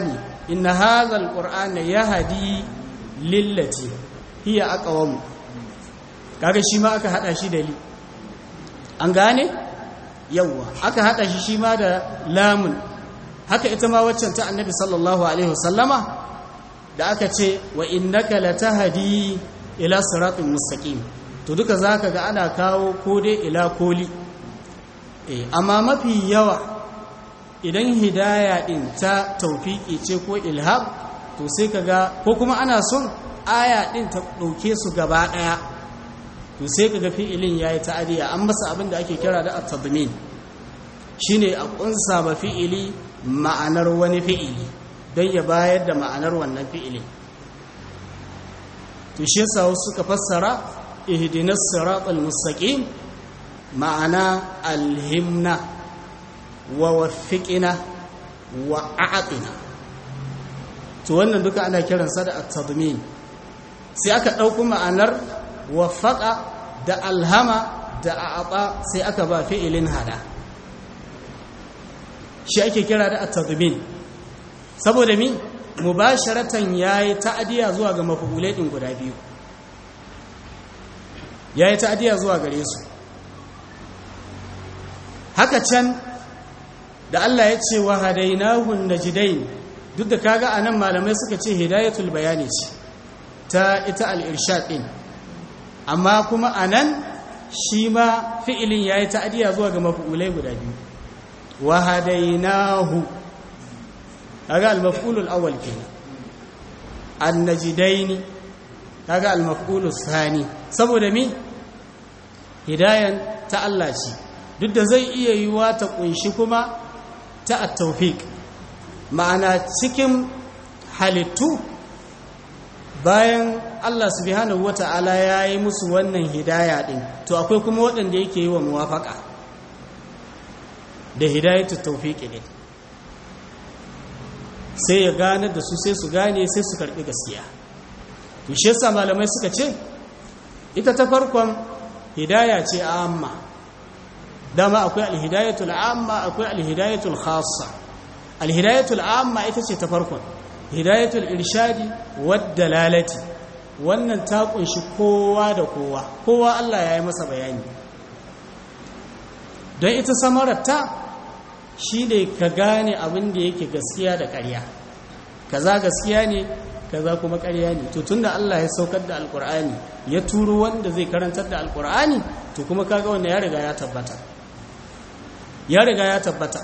inna hadha alqur'ana yahdi lillati hiya aqwam kaga shi ma aka hada shi da li an gane yawa aka hada shi shi ma da lamun haka ita ma waccan ta annabi sallallahu alaihi wasallama da aka ce wa innaka latahdi ila siratin mustaqim to duka zaka ga ana kawo ko dai ila koli eh amma mafi yawa idan hidaya din ta tawfiki ce ko ilham to sai kaga ko kuma ana son aya din ta dauke su gaba daya to sai kaga fi'ilin yayi ta'adiya an masa abin da ake kira da at-tadmin shine a kunsa ba fi'ili ma'anar wani fi'ili don ya bayar da ma'anar wannan fi'ilin to shi yasa wasu suka fassara ihdinas siratal mustaqim ma'ana alhimna wa waffiqina wa a'tina to wannan duka ana kiransa da at-tadmin sai aka dauko ma'anar waffaqa da alhama da a'ata sai aka ba fi'ilin hada shi ake kira da at-tadmin saboda mi mubasharatan yayi ta'diya zuwa ga mafulai din guda biyu yayi ta'diya zuwa gare su haka can da Allah ya ce wa hadainahu najdain duk da kaga anan malamai suka ce hidayatul bayani ce ta ita al-irshad din amma kuma anan shi ma fi'ilin yayi ta'diya zuwa ga mafulai guda biyu wa hadainahu kaga al-maf'ul al-awwal kenan an-najdain kaga al-maf'ul ath-thani saboda mi hidayan ta Allah ce duk da zai iya yiwa ta kunshi kuma ta at-tawfiq ma'ana cikin halittu bayan Allah subhanahu wata'ala ya yi musu wannan hidaya din to akwai kuma waɗanda yake yi wa muwafaka da hidayatu tawfiqi ne sai ya gane da su sai su gane sai su karbi gaskiya to shi yasa malamai suka ce ita ta farkon hidaya ce amma dama akwai alhidayatul amma akwai alhidayatul khassa alhidayatul amma ita ce ta farkon hidayatul irshadi wad dalalati wannan ta kunshi kowa da kowa kowa Allah ya yi masa bayani don ita samararta shi ne ka gane abin da yake gaskiya da ƙarya kaza gaskiya ne kaza kuma ƙarya ne to tunda Allah ya saukar da alkur'ani ya turo wanda zai karantar da alkur'ani to kuma kaga wanda ya riga ya tabbata ya riga ya tabbata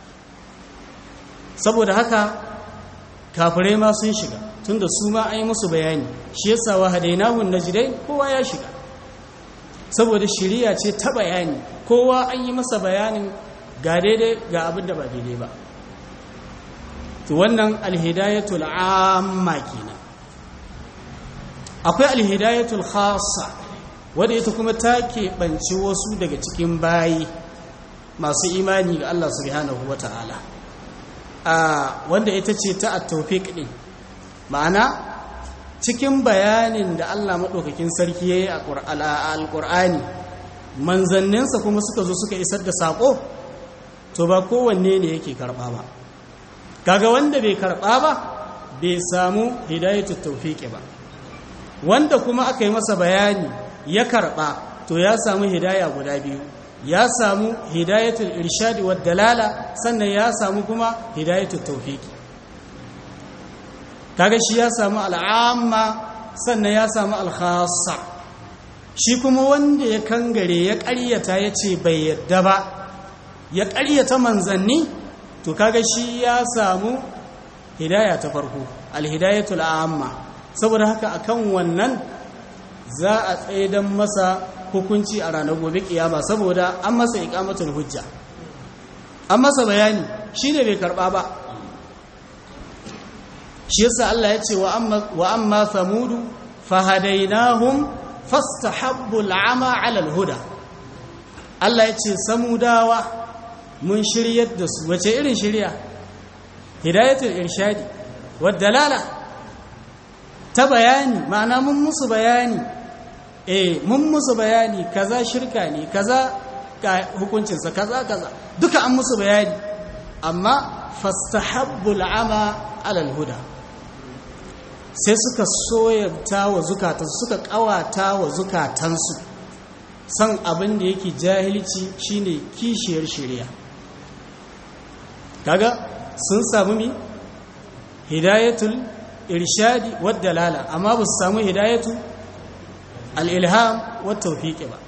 saboda haka kafirai ma sun shiga tunda su ma an yi musu bayani shi yasa wa hadainahu najdai kowa ya shiga saboda shiriya ce ta bayani kowa an yi masa bayanin ga daidai ga abin da ba daidai ba to wannan alhidayatul amma kenan akwai alhidayatul khassa wadda ita kuma ta keɓanci wasu daga cikin bayi masu imani ga Allah subhanahu wa ta'ala wanda ita ce ta at-tawfiq din ma'ana cikin bayanin da Allah maɗaukakin sarki ya yi a alƙur'ani manzanninsa kuma suka zo suka isar da saƙo to ba kowanne ne yake karɓa ba kaga wanda bai karɓa ba bai samu hidayatul tawfiqi ba wanda kuma aka yi masa bayani ya karɓa to ya samu hidaya guda biyu ya samu hidayatul irshadi wad dalala sannan ya samu kuma hidayatul tawfiqi kaga shi ya samu al'amma sannan ya samu alkhassa shi kuma wanda ya kangare ya ƙaryata ya ce bai yadda ba ya ƙaryata manzanni to kaga shi ya samu hidaya ta farko alhidayatul amma saboda haka akan wannan za a tsaidan masa hukunci a ranar gobe kiyama saboda an masa iqamatul hujja an masa bayani shi ne bai karba ba shi yasa Allah ya ce wa amma samudu fahadainahum fastahabbu al'ama 'ala al-huda Allah ya ce samudawa mun shiryar da su wace irin shirya hidayatul irshadi dalala ta bayani ma'ana mun musu bayani eh mun musu bayani kaza shirka ne kaza hukuncinsa kaza kaza duka an musu bayani amma fastahabbu al'ama alal huda sai suka soyanta wa zukatansu suka kawata wa zukatansu san abin da yake jahilci shine kishiyar shari'a kaga sun samu mi hidayatul irshadi wad dalala amma ba su samu hidayatu al-ilham wat tawfiq ba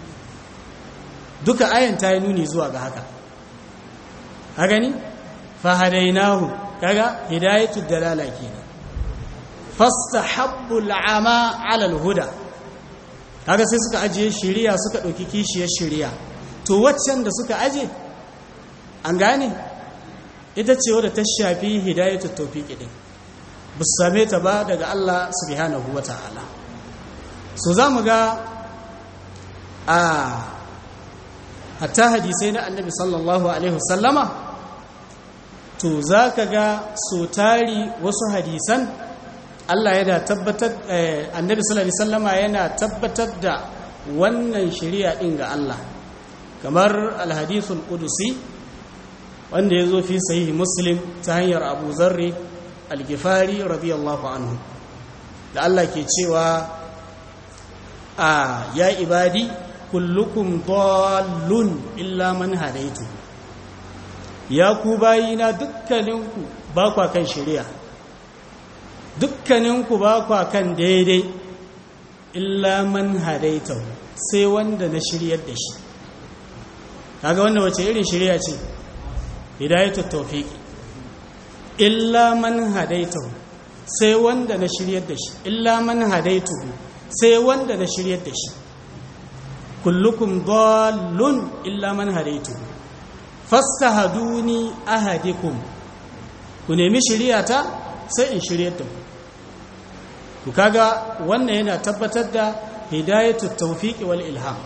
duka ayan ta yi nuni zuwa ga haka ha gani fa hadainahu kaga hidayatud dalala kenan fastahabbu al'ama 'ala al-huda kaga sai suka ajiye shiriya suka dauki kishiyar shiriya to waccan da suka aje an gane ita ce wadda ta shafi hidayatut tawfiq din ba su same ta ba daga Allah subhanahu wata'ala so zamu ga a hatta hadisai na annabi sallallahu alaihi wasallama to za ka ga so tari wasu hadisan Allah yana tabbatar annabi sallallahu alaihi wasallama yana tabbatar da wannan shari'a din ga Allah kamar alhadithul qudusi wanda yazo fi sahihi muslim ta hanyar Abu Zarri al-Ghifari radiyallahu anhu da Allah ke cewa a ya ibadi kullukum dallun illa man hadaitu ya ku bayina dukkaninku ba kwa kan shari'a dukkaninku ba kwa kan daidai illa man hadaitu sai wanda na shiryar da shi kaga wanda wace irin shari'a ce hidayatu tawfiqi illa man hadaitu sai wanda na shiryar da shi illa man hadaitu sai wanda na shiryar da shi kullukum dallun illa man hadaitu fastahaduni ahadikum ku nemi shiriyata sai in shiryar da ku ku kaga wannan yana tabbatar da hidayatu tawfiq wal ilham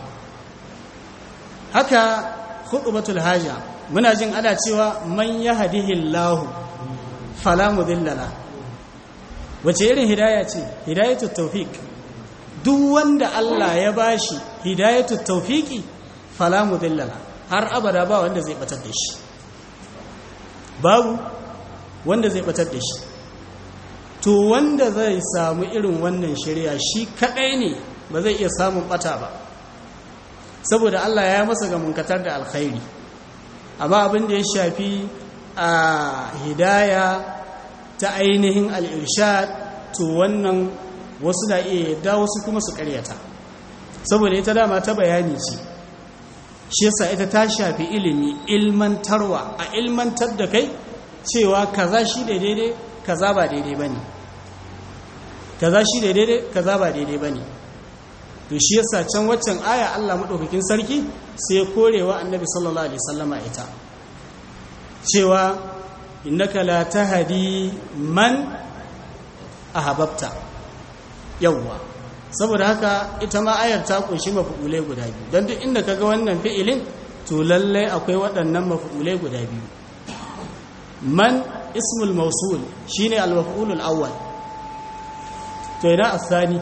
haka khutbatul haja muna jin ana cewa man yahdihillahu fala mudilla la wace irin hidaya ce hidayatu tawfiq duk wanda Allah ya bashi hidayatu tawfiqi fala mudillala har abada ba wanda zai batar da shi babu wanda zai batar da shi to wanda zai samu irin wannan shari'a shi kadai ne ba zai iya samun bata ba saboda Allah ya masa ga munkatar da alkhairi amma abin da ya shafi a hidaya ta ainihin al-irshad to wannan wasu na iya yadda wasu kuma su karyata saboda ita dama ta bayani ce shi yasa ita ta shafi ilimi ilmantarwa a ilmantar da kai cewa kaza shi da daidai kaza ba daidai bane kaza shi da daidai kaza ba daidai bane to shi yasa can waccan aya Allah madaukakin sarki sai ya korewa annabi sallallahu alaihi wasallama ita cewa innaka la tahdi man ahbabta yawwa saboda haka ita ma ayar ta kunshi mafu'ulai guda biyu don duk inda kaga wannan fi'ilin to lallai akwai waɗannan mafu'ulai guda biyu man ismul mausul shine al-maf'ulul awwal to ina asani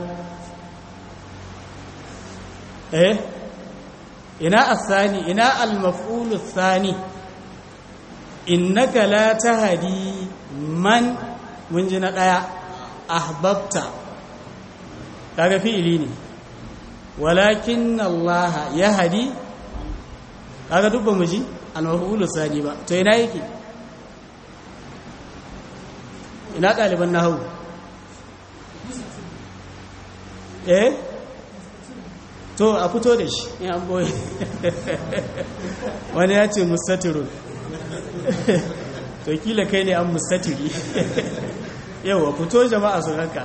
eh ina asani ina al-maf'ulul thani innaka la tahdi man mun ji na daya ahbabta kaga fi'ili ne walakin Allah ya hadi kaga duk ba mu ji al-maf'ul sani ba to ina yake ina ɗaliban nahawu eh to a fito da shi in an boye wani ya ce mustatirun to kila kai ne an mustatiri yau fito jama'a su ranka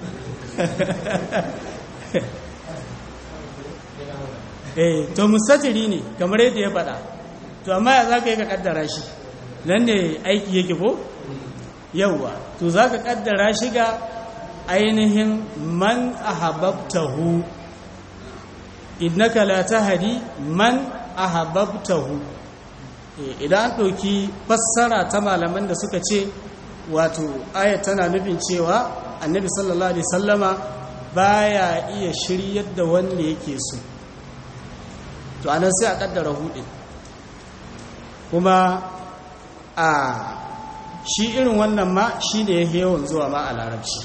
eh to musatiri ne kamar yadda ya faɗa to amma ya za ka yi ka ƙaddara shi nan ne aiki yake ko yauwa to za ka ƙaddara shi ga ainihin man ahabbtahu innaka la tahdi man ahabbtahu idan an ɗauki fassara ta malaman da suka ce wato ayat tana nufin cewa annabi sallallahu alaihi sallama baya iya shiryar da wanda yake so to anan sai a kaddara hudu kuma a shi irin wannan ma shi da ya yawan zuwa ma a larabci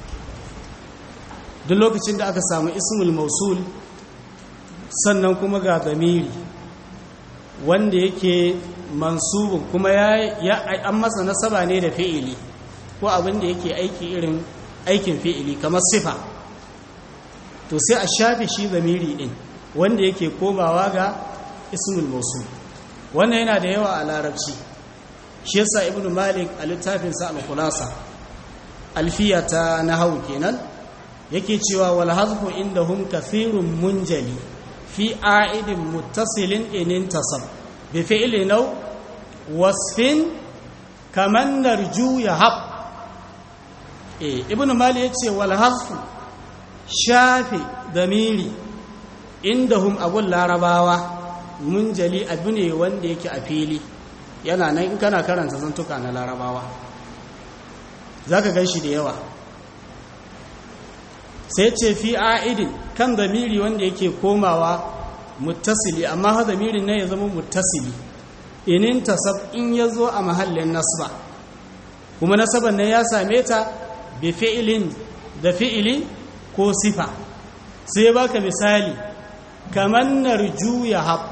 duk lokacin da aka samu ismul mausul sannan kuma ga zamiri wanda yake mansubin kuma ya an masa nasaba ne da fi'ili ko abin da yake aiki irin aikin fi'ili kamar sifa to sai a shafe shi zamiri din wanda yake komawa ga ismul mausul wannan yana da yawa a larabci shi yasa ibnu malik a littafinsa al-khulasa alfiya ta nahwu kenan yake cewa wal hazfu indahum kathirun munjali fi a'idin muttasilin in intasab bi fi'li naw wasfin kaman narju yahab eh ibnu malik yace wal hazfu shafi damiri indahum abul larabawa munjali abu ne wanda yake a fili yana nan in kana karanta zantuka na larabawa za ka gan shi da yawa sai ce fi a'idin kan zamiri wanda yake komawa muttasili amma ha zamirin ne ya zama muttasili inin tasab in ya zo a mahallin nasba kuma nasaban nan ya same ta bi fi'ilin da fi'ili ko sifa sai baka misali kamar narju ya haɓ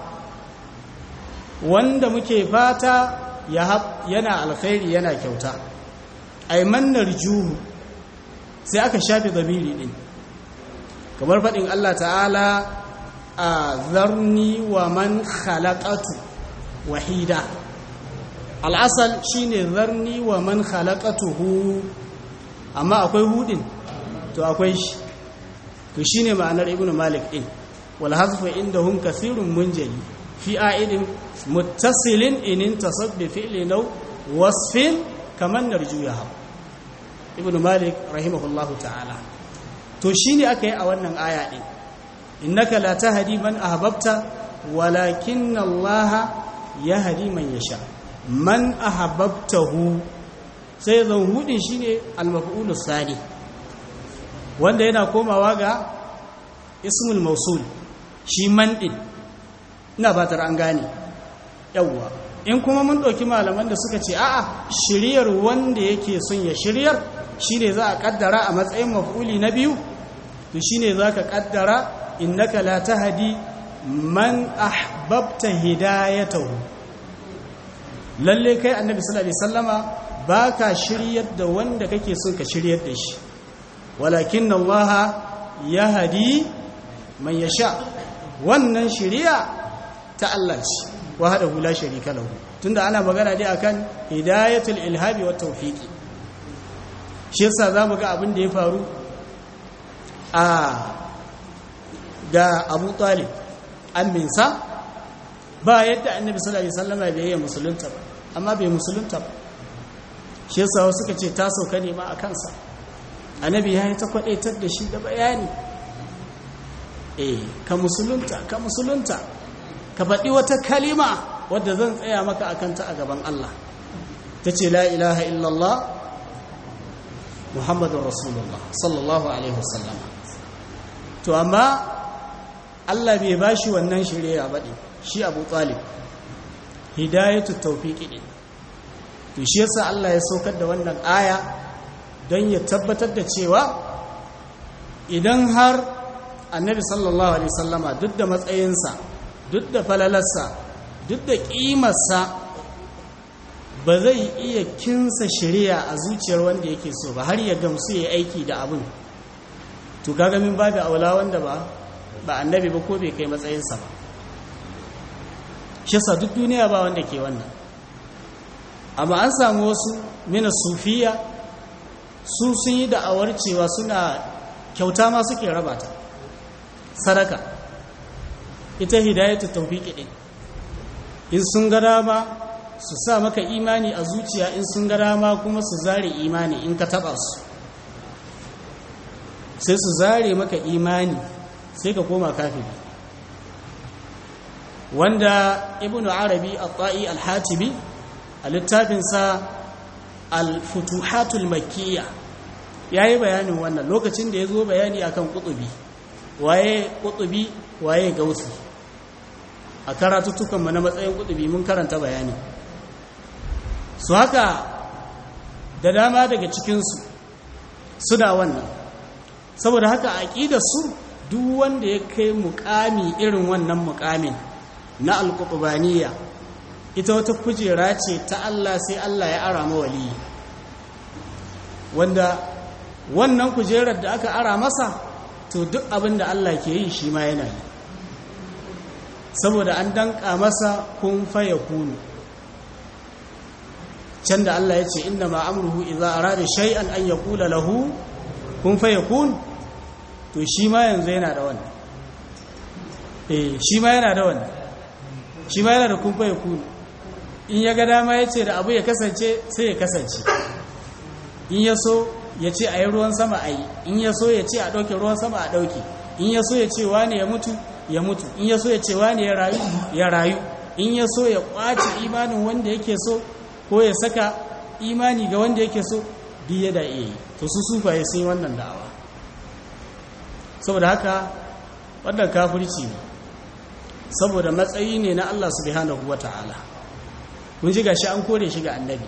wanda muke fata ya haɓ yana alkhairi yana kyauta ai mannar juhu sai aka shafe zamiri ɗin kamar faɗin Allah ta'ala a zarni wa man khalaqatu wahida al'asal shine zarni wa man khalaqatuhu amma akwai hudin to akwai shi to shine ma'anar ibnu malik din wal hazfu indahum kathirun munjali fi a'idin muttasilin in intasab bi fi'li naw wasfin kaman narjuha ibnu malik rahimahullahu ta'ala to shine aka yi a wannan aya din innaka la tahdi man ahbabta walakin Allah yahdi man yasha man ahbabtahu sai zan hudin shine al-maf'ul sani wanda yana komawa ga ismul mausul shi man din ina batar an gane yawwa in kuma mun ɗauki malaman da suka ce a'a shiryar wanda yake son ya shiryar shine za a kaddara a matsayin maf'uli na biyu to shine za ka kaddara innaka la tahdi man ahbabta hidayatahu lalle kai annabi sallallahu alaihi wasallama baka shiryar da wanda kake son ka shiryar da shi walakin Allah yahdi man yasha wannan shiriya ta Allah ce wahdahu la sharika lahu tunda ana magana dai akan hidayatul ilhabi wat tawfiqi shi yasa zamu ga abin da ya faru a ga Abu Talib amminsa ba yadda Annabi sallallahu alaihi wasallam bai yi musulunta ba amma bai musulunta ba shi yasa wasu suka ce ta sauka ne ma a kansa Annabi ya yi ta kwadaitar da shi da bayani eh ka musulunta ka musulunta ka faɗi wata kalima wadda zan tsaya maka a kanta a gaban Allah ta ce la ilaha illallah muhammadun rasulullah sallallahu alaihi wasallama to amma Allah bai ba shi wannan shirya baɗi shi abu talib hidayatu taufiƙi ɗin to shi yasa Allah ya saukar da wannan aya don ya tabbatar da cewa idan har annabi sallallahu alaihi wasallama duk da matsayinsa duk da falalarsa duk da ƙimarsa ba zai iya kinsa shari'a a zuciyar wanda yake so ba har ya gamsu ya aiki da abin to kaga min babu aula wanda ba ba annabi ba ko bai kai matsayinsa ba shi sa duk duniya ba wanda ke wannan amma an samu wasu mina sufiya su sun yi da'awar cewa suna kyauta ma suke rabata sadaka ita hidayatu tawfiqi din in sun ga dama su sa maka imani a zuciya in sun ga dama kuma su zare imani in ka taba su sai su zare maka imani sai ka koma kafiri wanda ibnu arabi at-ta'i al-hatibi a littafinsa al-futuhatul makkiyya yayi bayanin wannan lokacin da ya zo bayani akan kutubi waye kutubi waye gausi a karatuttukanmu na matsayin kudubi mun karanta bayani su haka da dama daga cikinsu suna wannan saboda haka a su duk wanda ya kai mukami irin wannan mukamin na alkutubaniya ita wata kujera ce ta Allah sai Allah ya ara mawali wanda wannan kujerar da aka ara masa to duk abin da Allah ke yi shi ma yana yi saboda an danka masa kun faya kunu can da Allah ya ce inna ma amruhu idza arada shay'an an yaqula lahu kun fayakun to shi ma yanzu yana da wannan eh shi ma yana da wannan shi ma yana da kun fayakun in ya ga dama ya ce da abu ya kasance sai ya kasance in ya so ya ce a yi ruwan sama a yi in ya so ya ce a ɗauke ruwan sama a ɗauke in ya so ya ce wane ya mutu ya mutu in ya so ya ce wane ya rayu ya rayu in ya so ya ƙwace imanin wanda yake so ko ya saka imani ga wanda yake so biye da iya yi to su sufaye sun yi wannan da'awa saboda haka wannan kafirci ne saboda matsayi ne na Allah subhanahu wata'ala kun ji gashi an kore shi ga annabi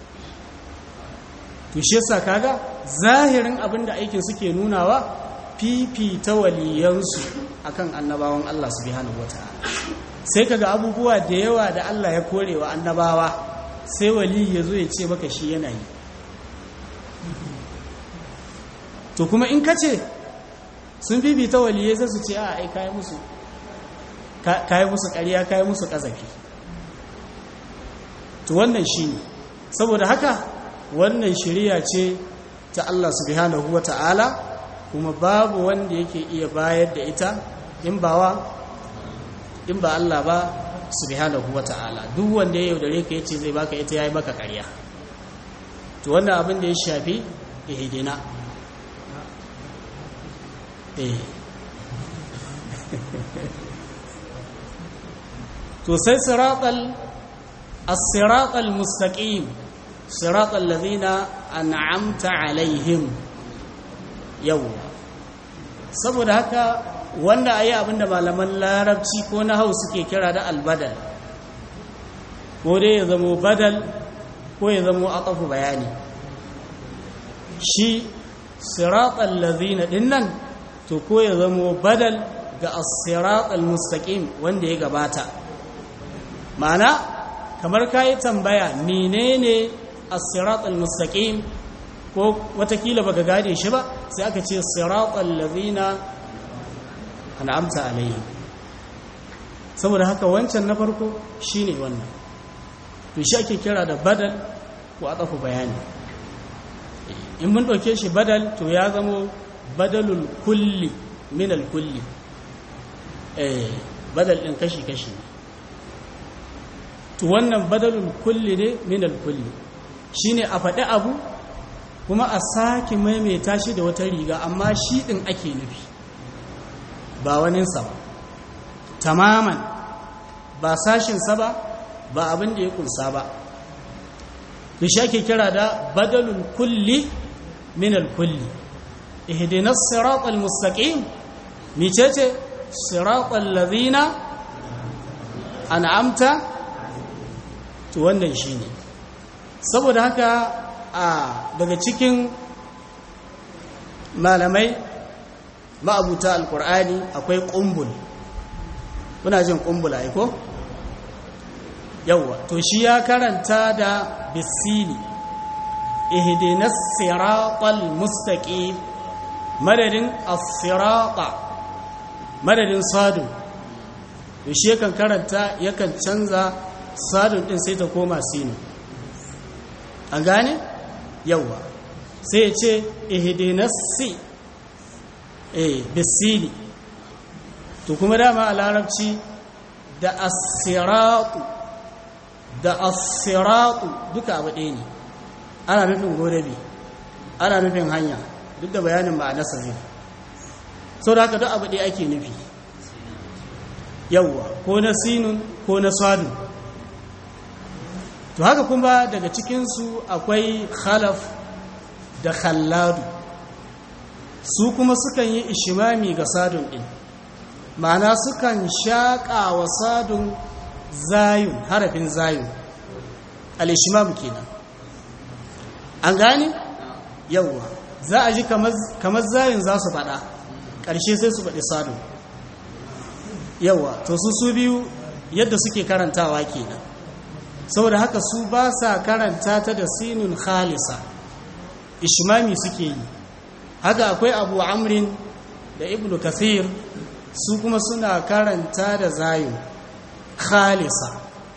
to shi yasa kaga zahirin abin da aikin suke nunawa fifita waliyansu akan annabawan Allah subhanahu wata'ala sai kaga abubuwa da yawa da Allah ya kore wa annabawa sai wali ya zo ya ce maka shi yana yi to kuma in ka ce sun bibita waliyai sai su ce a ai kayi musu kayi musu ƙarya kayi musu ƙazafi to wannan shi ne saboda haka wannan shirya ce ta Allah subhanahu wa ta'ala kuma babu wanda yake iya bayar da ita in ba wa in ba Allah ba subhanahu wa ta'ala duk wanda ya yaudare ka yace zai baka ita yayi maka ƙarya to wannan abin da ya shafi ihdina eh to sai siratal as-siratal mustaqim siratal ladina an'amta alaihim yawwa saboda haka wanda ayi abinda malaman larabci ko na hau suke kira da albadal ko dai ya zamo badal ko ya zamo aqafu bayani shi siratal ladina dinnan to ko ya zamo badal ga as-siratal mustaqim wanda ya gabata ma'ana kamar kayi tambaya menene as-siratal mustaqim ko watakila baka gane shi ba sai aka ce siratal ladina an'amta alaihim saboda haka wancan na farko shine wannan to shi ake kira da badal ko atafu bayani in mun dauke shi badal to ya zamo badalul kulli min al kulli eh badal din kashi kashi to wannan badalul kulli ne min al kulli shine a faɗi abu kuma a sake maimaita shi da wata riga amma shi ɗin ake nufi ba waninsa ba tamaman ba sashinsa ba ba abin da ya kunsa ba da shi ake kira da badalul kulli minal kulli ihdinas siratal mustaqim micece siratal ladhina an'amta to wannan shine saboda haka a daga cikin malamai ma'abuta alkur'ani akwai ƙumbul kuna jin ƙumbul aiko? yauwa to shi ya karanta da bisini ihdinas siratal mustaqim madadin as-sirata madadin sadun to shi yakan karanta yakan canza sadun din sai ta koma sinu an gane? yauwa sai ya ce ihidinassi eh bisini to kuma dama a larabci da asiratu da asiratu duka abu ɗaya ne ana nufin godabi ana nufin hanya duk da bayanin ba a nasa ne sau da haka duk abu ɗaya ake nufi yauwa ko na sinun ko na sadun to haka kuma daga cikinsu akwai khalaf da khalladu su kuma sukan yi ishimami ga sadun ɗin ma'ana sukan shaƙa wa sadun zayun harafin zayun al'ishimam kenan an gane yawwa za a ji kamar zayin za su faɗa ƙarshe sai su faɗi sadu yawwa to su su biyu yadda suke karantawa kenan saboda haka su ba sa karanta ta da sinun khalisa ishmami suke yi haka akwai abu amrin da ibnu kathir su kuma suna karanta da zayin khalisa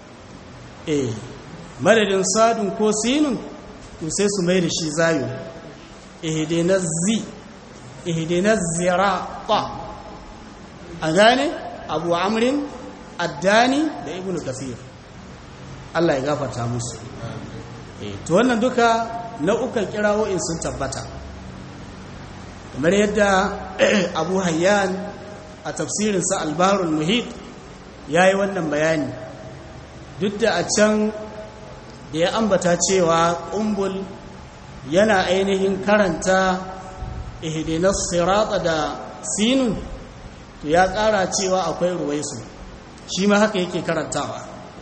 eh madadin sadun ko sinun to sai su mai da shi zayin ihdinas zi ihdinas zirata a gane abu amrin addani da ibnu kathir Allah ya gafarta musu eh to wannan duka nau'ukan kirawo'in sun tabbata kamar yadda Abu Hayyan a tafsirin sa Al-Bahrul Muhit yayi wannan bayani duk da a can da ya ambata cewa umbul yana ainihin karanta ihdinas sirata da sinun to ya ƙara cewa akwai ruwaisu shi ma haka yake karantawa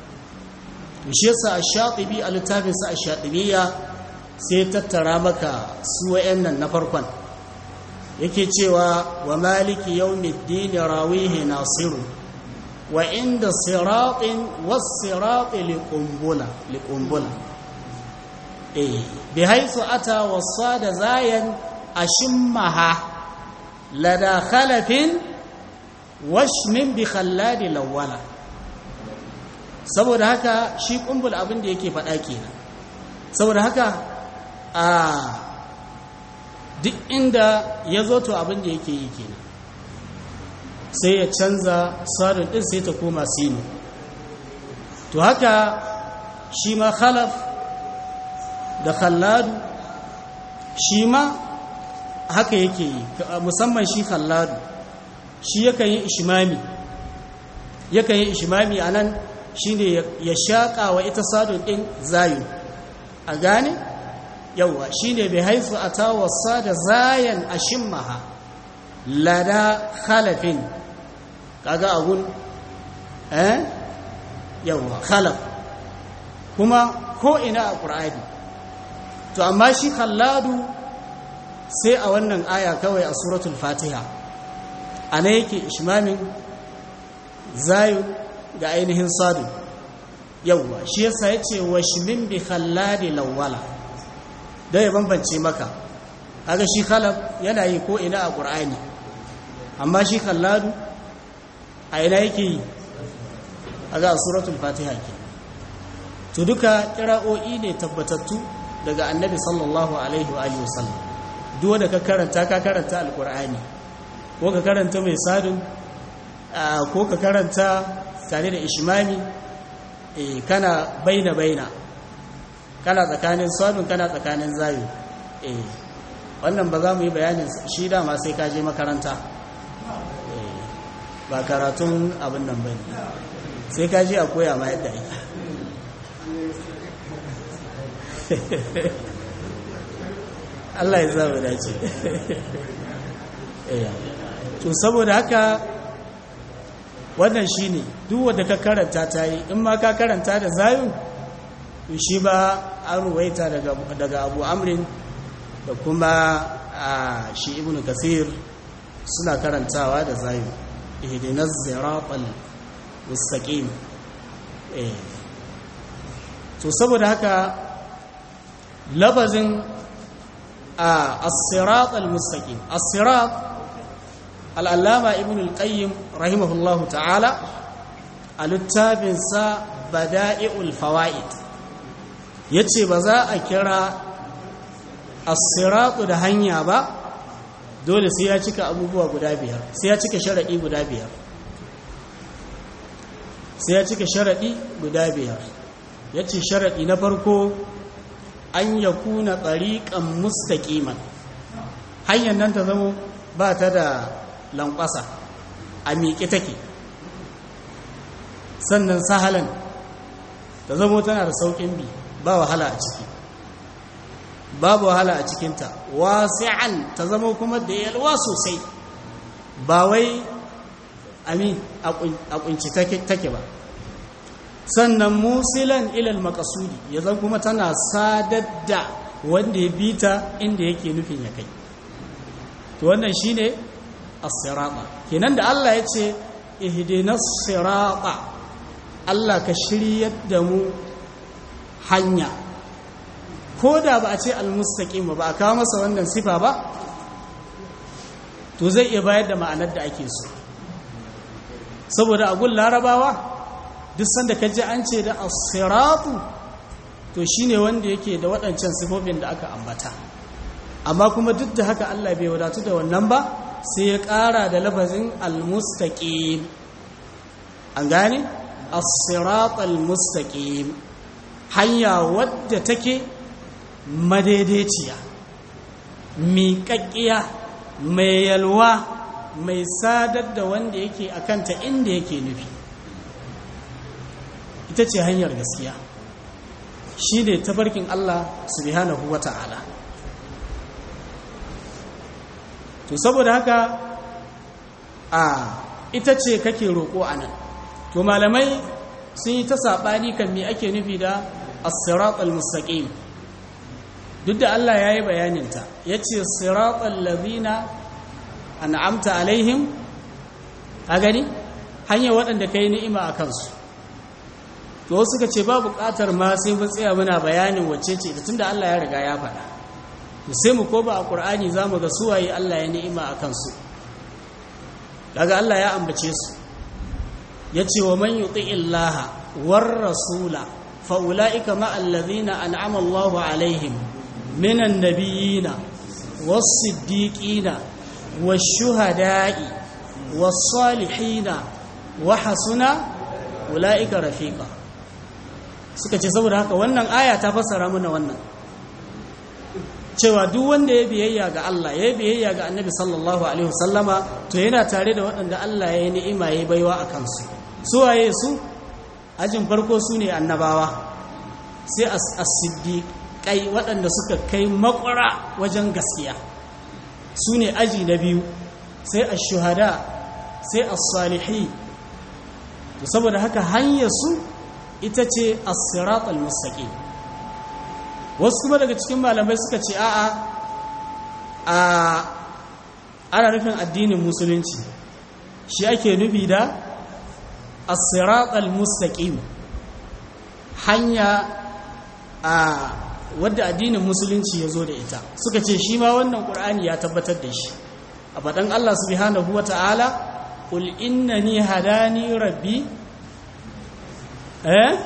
shi yasa ash-shatibi a littafinsa ash-shatibiyya sai tattara maka su wayannan na farkon yake cewa wa maliki yawmiddin rawihi nasiru wa inda siratin was-sirati liqumbula liqumbula eh bi haythu ata wasada zayan ashimmaha lada khalafin washmin bi khalladi lawala saboda haka shi kumbul abin da yake faɗa kenan saboda haka a duk inda ya zo to abin da yake yi kenan sai ya canza sadun ɗin sai ta koma sinu to haka shi ma khalaf da khalladu shi ma haka yake yi musamman shi khalladu shi yakan yi ishimami yakan yi ishimami a nan shi ne ya shaƙa wa ita sadun ɗin zayu a gane yauwa shi ne bai haifu a tawasa da zayan a shimmaha lada halafin kaga agun eh yauwa halaf kuma ko ina a ƙur'ani to amma shi khalladu sai a wannan aya kawai a suratul fatiha ana yake ishmamin zayu ga ainihin sadu yauwa shi yasa ya ce wa shimin bi khalladi lawwala don ya bambance maka haka shi khalab yana yi ko ina a ƙur'ani amma shi khalladu a ina yake yi a ga suratul fatiha ke to duka kira'o'i ne tabbatattu daga annabi sallallahu alaihi wa alihi wasallam duk wanda ka karanta ka karanta alqur'ani ko ka karanta mai sadun ko ka karanta tare da ishmami eh kana baina baina kana tsakanin sadun kana tsakanin zayu eh wannan ba za mu yi bayanin shi dama sai ka je makaranta ba karatun abin nan bane sai ka je a koya ma yadda ake Allah ya zama dace to saboda haka wannan shine duk wanda ka karanta ta yi in ma ka karanta da zayun shi ba an ruwaita daga daga Abu Amrin da kuma shi Ibn Kathir suna karantawa da zayun ihdinas siratal mustaqim eh to saboda haka labazin as-sirat al-mustaqim as-sirat al-allama ibn al-qayyim rahimahullahu ta'ala a littafin sa bada'i'ul fawaid yace ba za a kira as-sirat da hanya ba dole sai ya cika abubuwa guda biyar sai ya cika sharadi guda biyar sai ya cika sharadi guda biyar ya ce sharaɗi na farko an ya kuna tsariƙan mustaƙiman hanyar nan ta zama ba ta da lankwasa a miƙe take sannan sahalan ta zama tana da sauƙin bi ba wahala a ciki babu wahala a cikinta wasi'an ta zama kuma da yalwa sosai ba wai amin a kunci take ba sannan musilan ilal makasudi ya zan kuma tana sadar da wanda ya bita inda yake nufin ya kai to wannan shine as-sirata kenan da Allah ya ce ihdinas sirata Allah ka shiryar da mu hanya ko da ba a ce al-mustaqim ba a kawo masa wannan sifa ba to zai iya bayar da ma'anar da ake so saboda a gun larabawa duk sanda ka ji an ce da as-siratu to shine wanda yake da waɗancan sifofin da aka ambata amma kuma duk da haka Allah bai wadatu da wannan ba sai ya ƙara da lafazin al-mustaqim an gane as-sirat al-mustaqim hanya wadda take madaidaiciya miƙaƙƙiya mai yalwa mai sadar da wanda yake akanta inda yake nufi ita ce hanyar gaskiya shi ne tafarkin Allah subhanahu wa ta'ala to saboda haka a ita ce kake roƙo a nan to malamai sun yi ta saɓani kan me ake nufi da as-sirat al-mustaqim duk da Allah ya yi bayaninta ya ce sirat al-ladhina an'amta alaihim a gani hanyar waɗanda ka yi ni'ima a kansu to suka ce ba buƙatar ma sai mun tsaya muna bayanin wacce ce da tunda Allah ya riga ya faɗa to sai mu ko ba a Qur'ani zamu ga suwaye Allah ya ni'ima a kansu daga Allah ya ambace su yace wa man yuti illaha war rasula fa ulaika ma alladhina an'ama Allahu alaihim minan nabiyina was siddiqina wash shuhada'i was salihina wa hasuna ulaika rafiqa suka ce saboda haka wannan aya ta fassara mana wannan cewa duk wanda ya biyayya ga Allah ya biyayya ga Annabi sallallahu alaihi wasallama to yana tare da waɗanda Allah ya yi ni'ima ya baiwa a kansu su waye su ajin farko su ne annabawa sai as-siddiqai waɗanda suka kai makwara wajen gaskiya su ne aji na biyu sai ash-shuhada sai as-salihi to saboda haka hanyar su ita ce as-sirat al-mustaqim wasu kuma daga cikin malamai suka ce a'a a ana nufin addinin musulunci shi ake nufi da as-sirat al-mustaqim hanya a wadda addinin musulunci ya zo da ita suka ce shi ma wannan qur'ani ya tabbatar da shi a faɗan Allah subhanahu wata'ala qul innani hadani rabbi eh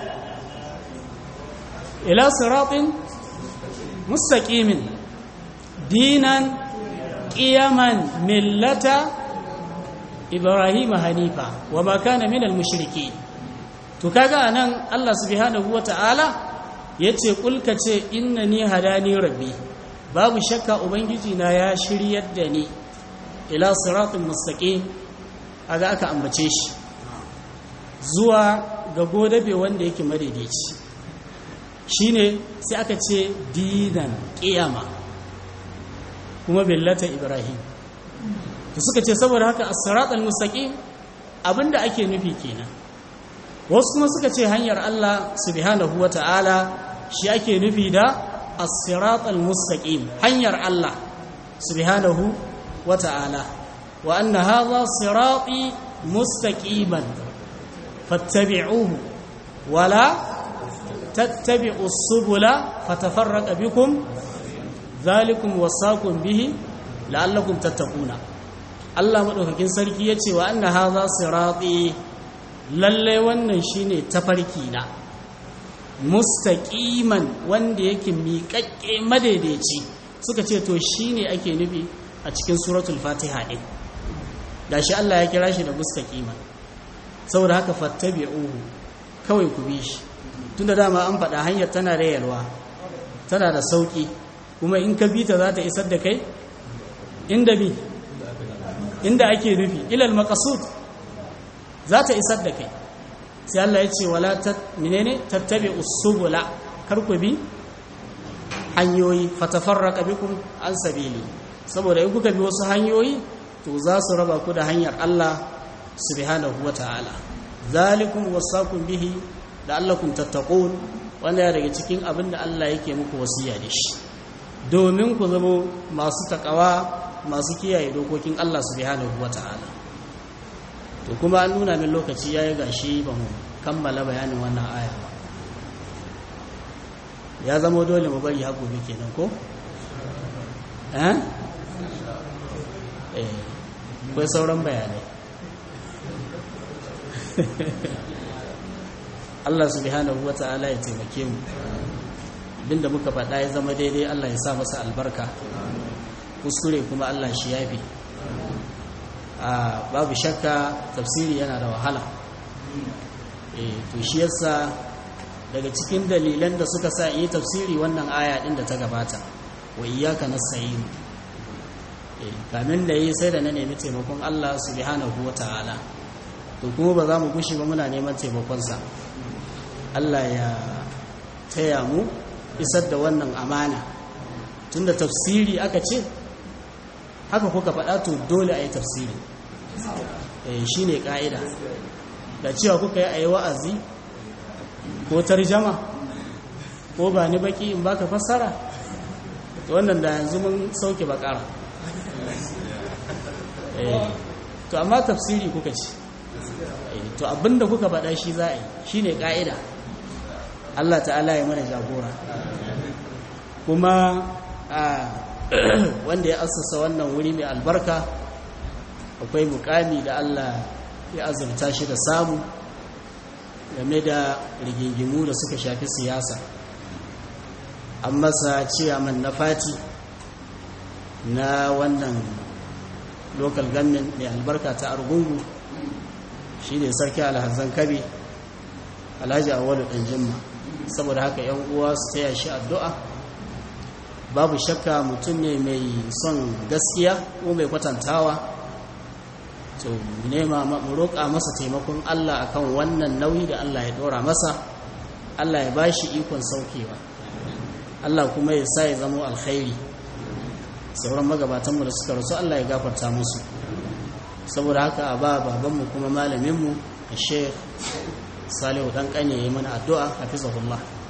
ila siratin mustaqimin dinan qiyaman millata ibrahim hanifa wa ma kana minal mushrikeen to kaga anan Allah subhanahu wataala yace kulka ce innani hadani rabbi babu shakka ubangiji na ya shiryar da ni ila siratin mustaqim aga aka ambace shi zuwa ga godabe wanda yake madaidaici shine sai aka ce dinan ƙiyama kuma billata ibrahim to suka ce saboda haka as-sirat al-mustaqim abinda ake nufi kenan wasu kuma suka ce hanyar Allah subhanahu wata'ala shi ake nufi da as-sirat al-mustaqim hanyar Allah subhanahu wata'ala wa anna hadha sirati mustaqiman fattabi'uhu wala tattabi'u subula fatafarraqa bikum zalikum wasaqum bihi la'allakum tattaquna Allah madaukakin sarki yace wa anna hadha sirati lalle wannan shine tafarki na mustaqiman wanda yake miƙaƙƙe madaidaici suka ce to shine ake nufi a cikin suratul fatiha din gashi Allah ya kira shi da mustaqiman saboda haka fattabi'uhu kawai ku bi shi tunda dama an faɗa hanyar tana da yalwa tana da sauƙi kuma in ka bi ta za ta isar da kai inda bi inda ake nufi ilal maqasud za ta isar da kai sai Allah ya ce wala ta menene tattabi usubula kar ku bi hanyoyi fatafarraqa bikum an sabili saboda in kuka bi wasu hanyoyi to za su raba ku da hanyar Allah subhanahu wataala zalikum wasaqum bihi la'allakum tattaqun wanda ya daga cikin abin da Allah yake muku wasiya da shi domin ku zama masu takawa masu kiyaye dokokin Allah subhanahu wata'ala to kuma an nuna min lokaci yayi gashi ba mu kammala bayanin wannan aya ba ya zama dole mu bari har gobe kenan ko eh eh akwai sauran bayanai Allah subhanahu wata'ala ya taimake mu abinda muka faɗa ya zama daidai Allah ya sa masa albarka kuskure kuma Allah shi yafi a babu shakka tafsiri yana da wahala eh to shi yasa daga cikin dalilan da suka sa yi tafsiri wannan aya din da ta gabata wa iyyaka nasta'in eh kamin da yi sai da na nemi taimakon Allah subhanahu wata'ala to kuma ba za mu gushi ba muna neman taimakonsa Allah ya taya mu isar da wannan amana tunda tafsiri aka ce haka kuka faɗa to dole a yi tafsiri shi ne ƙa'ida da cewa kuka yi a yi wa'azi ko tarjama ko ba ni baki in baka fassara wannan da yanzu mun sauke bakara to amma tafsiri kuka ce to abinda kuka faɗa shi za a yi shi ne ƙa'ida Allah ta'ala ya mana jagora kuma wanda ya assasa wannan wuri mai albarka akwai mukami da Allah ya azurta shi da samu game da rigingimu da suka shafi siyasa an masa ciyaman na fati na wannan local government mai albarka ta argungu shi ne sarki alhazan kabe alhaji awalu ɗan jimma saboda haka yan uwa su taya shi addu'a babu shakka mutum ne mai son gaskiya ko mai kwatantawa to nema mu roƙa masa taimakon Allah akan wannan nauyi da Allah ya ɗora masa Allah ya bashi ikon saukewa Allah kuma ya sa ya zama alkhairi sauran magabatanmu da suka rasu Allah ya gafarta musu saboda haka a ba babanmu kuma malaminmu a sheikh salihu dan kane ya yi mana addu'a hafizahullah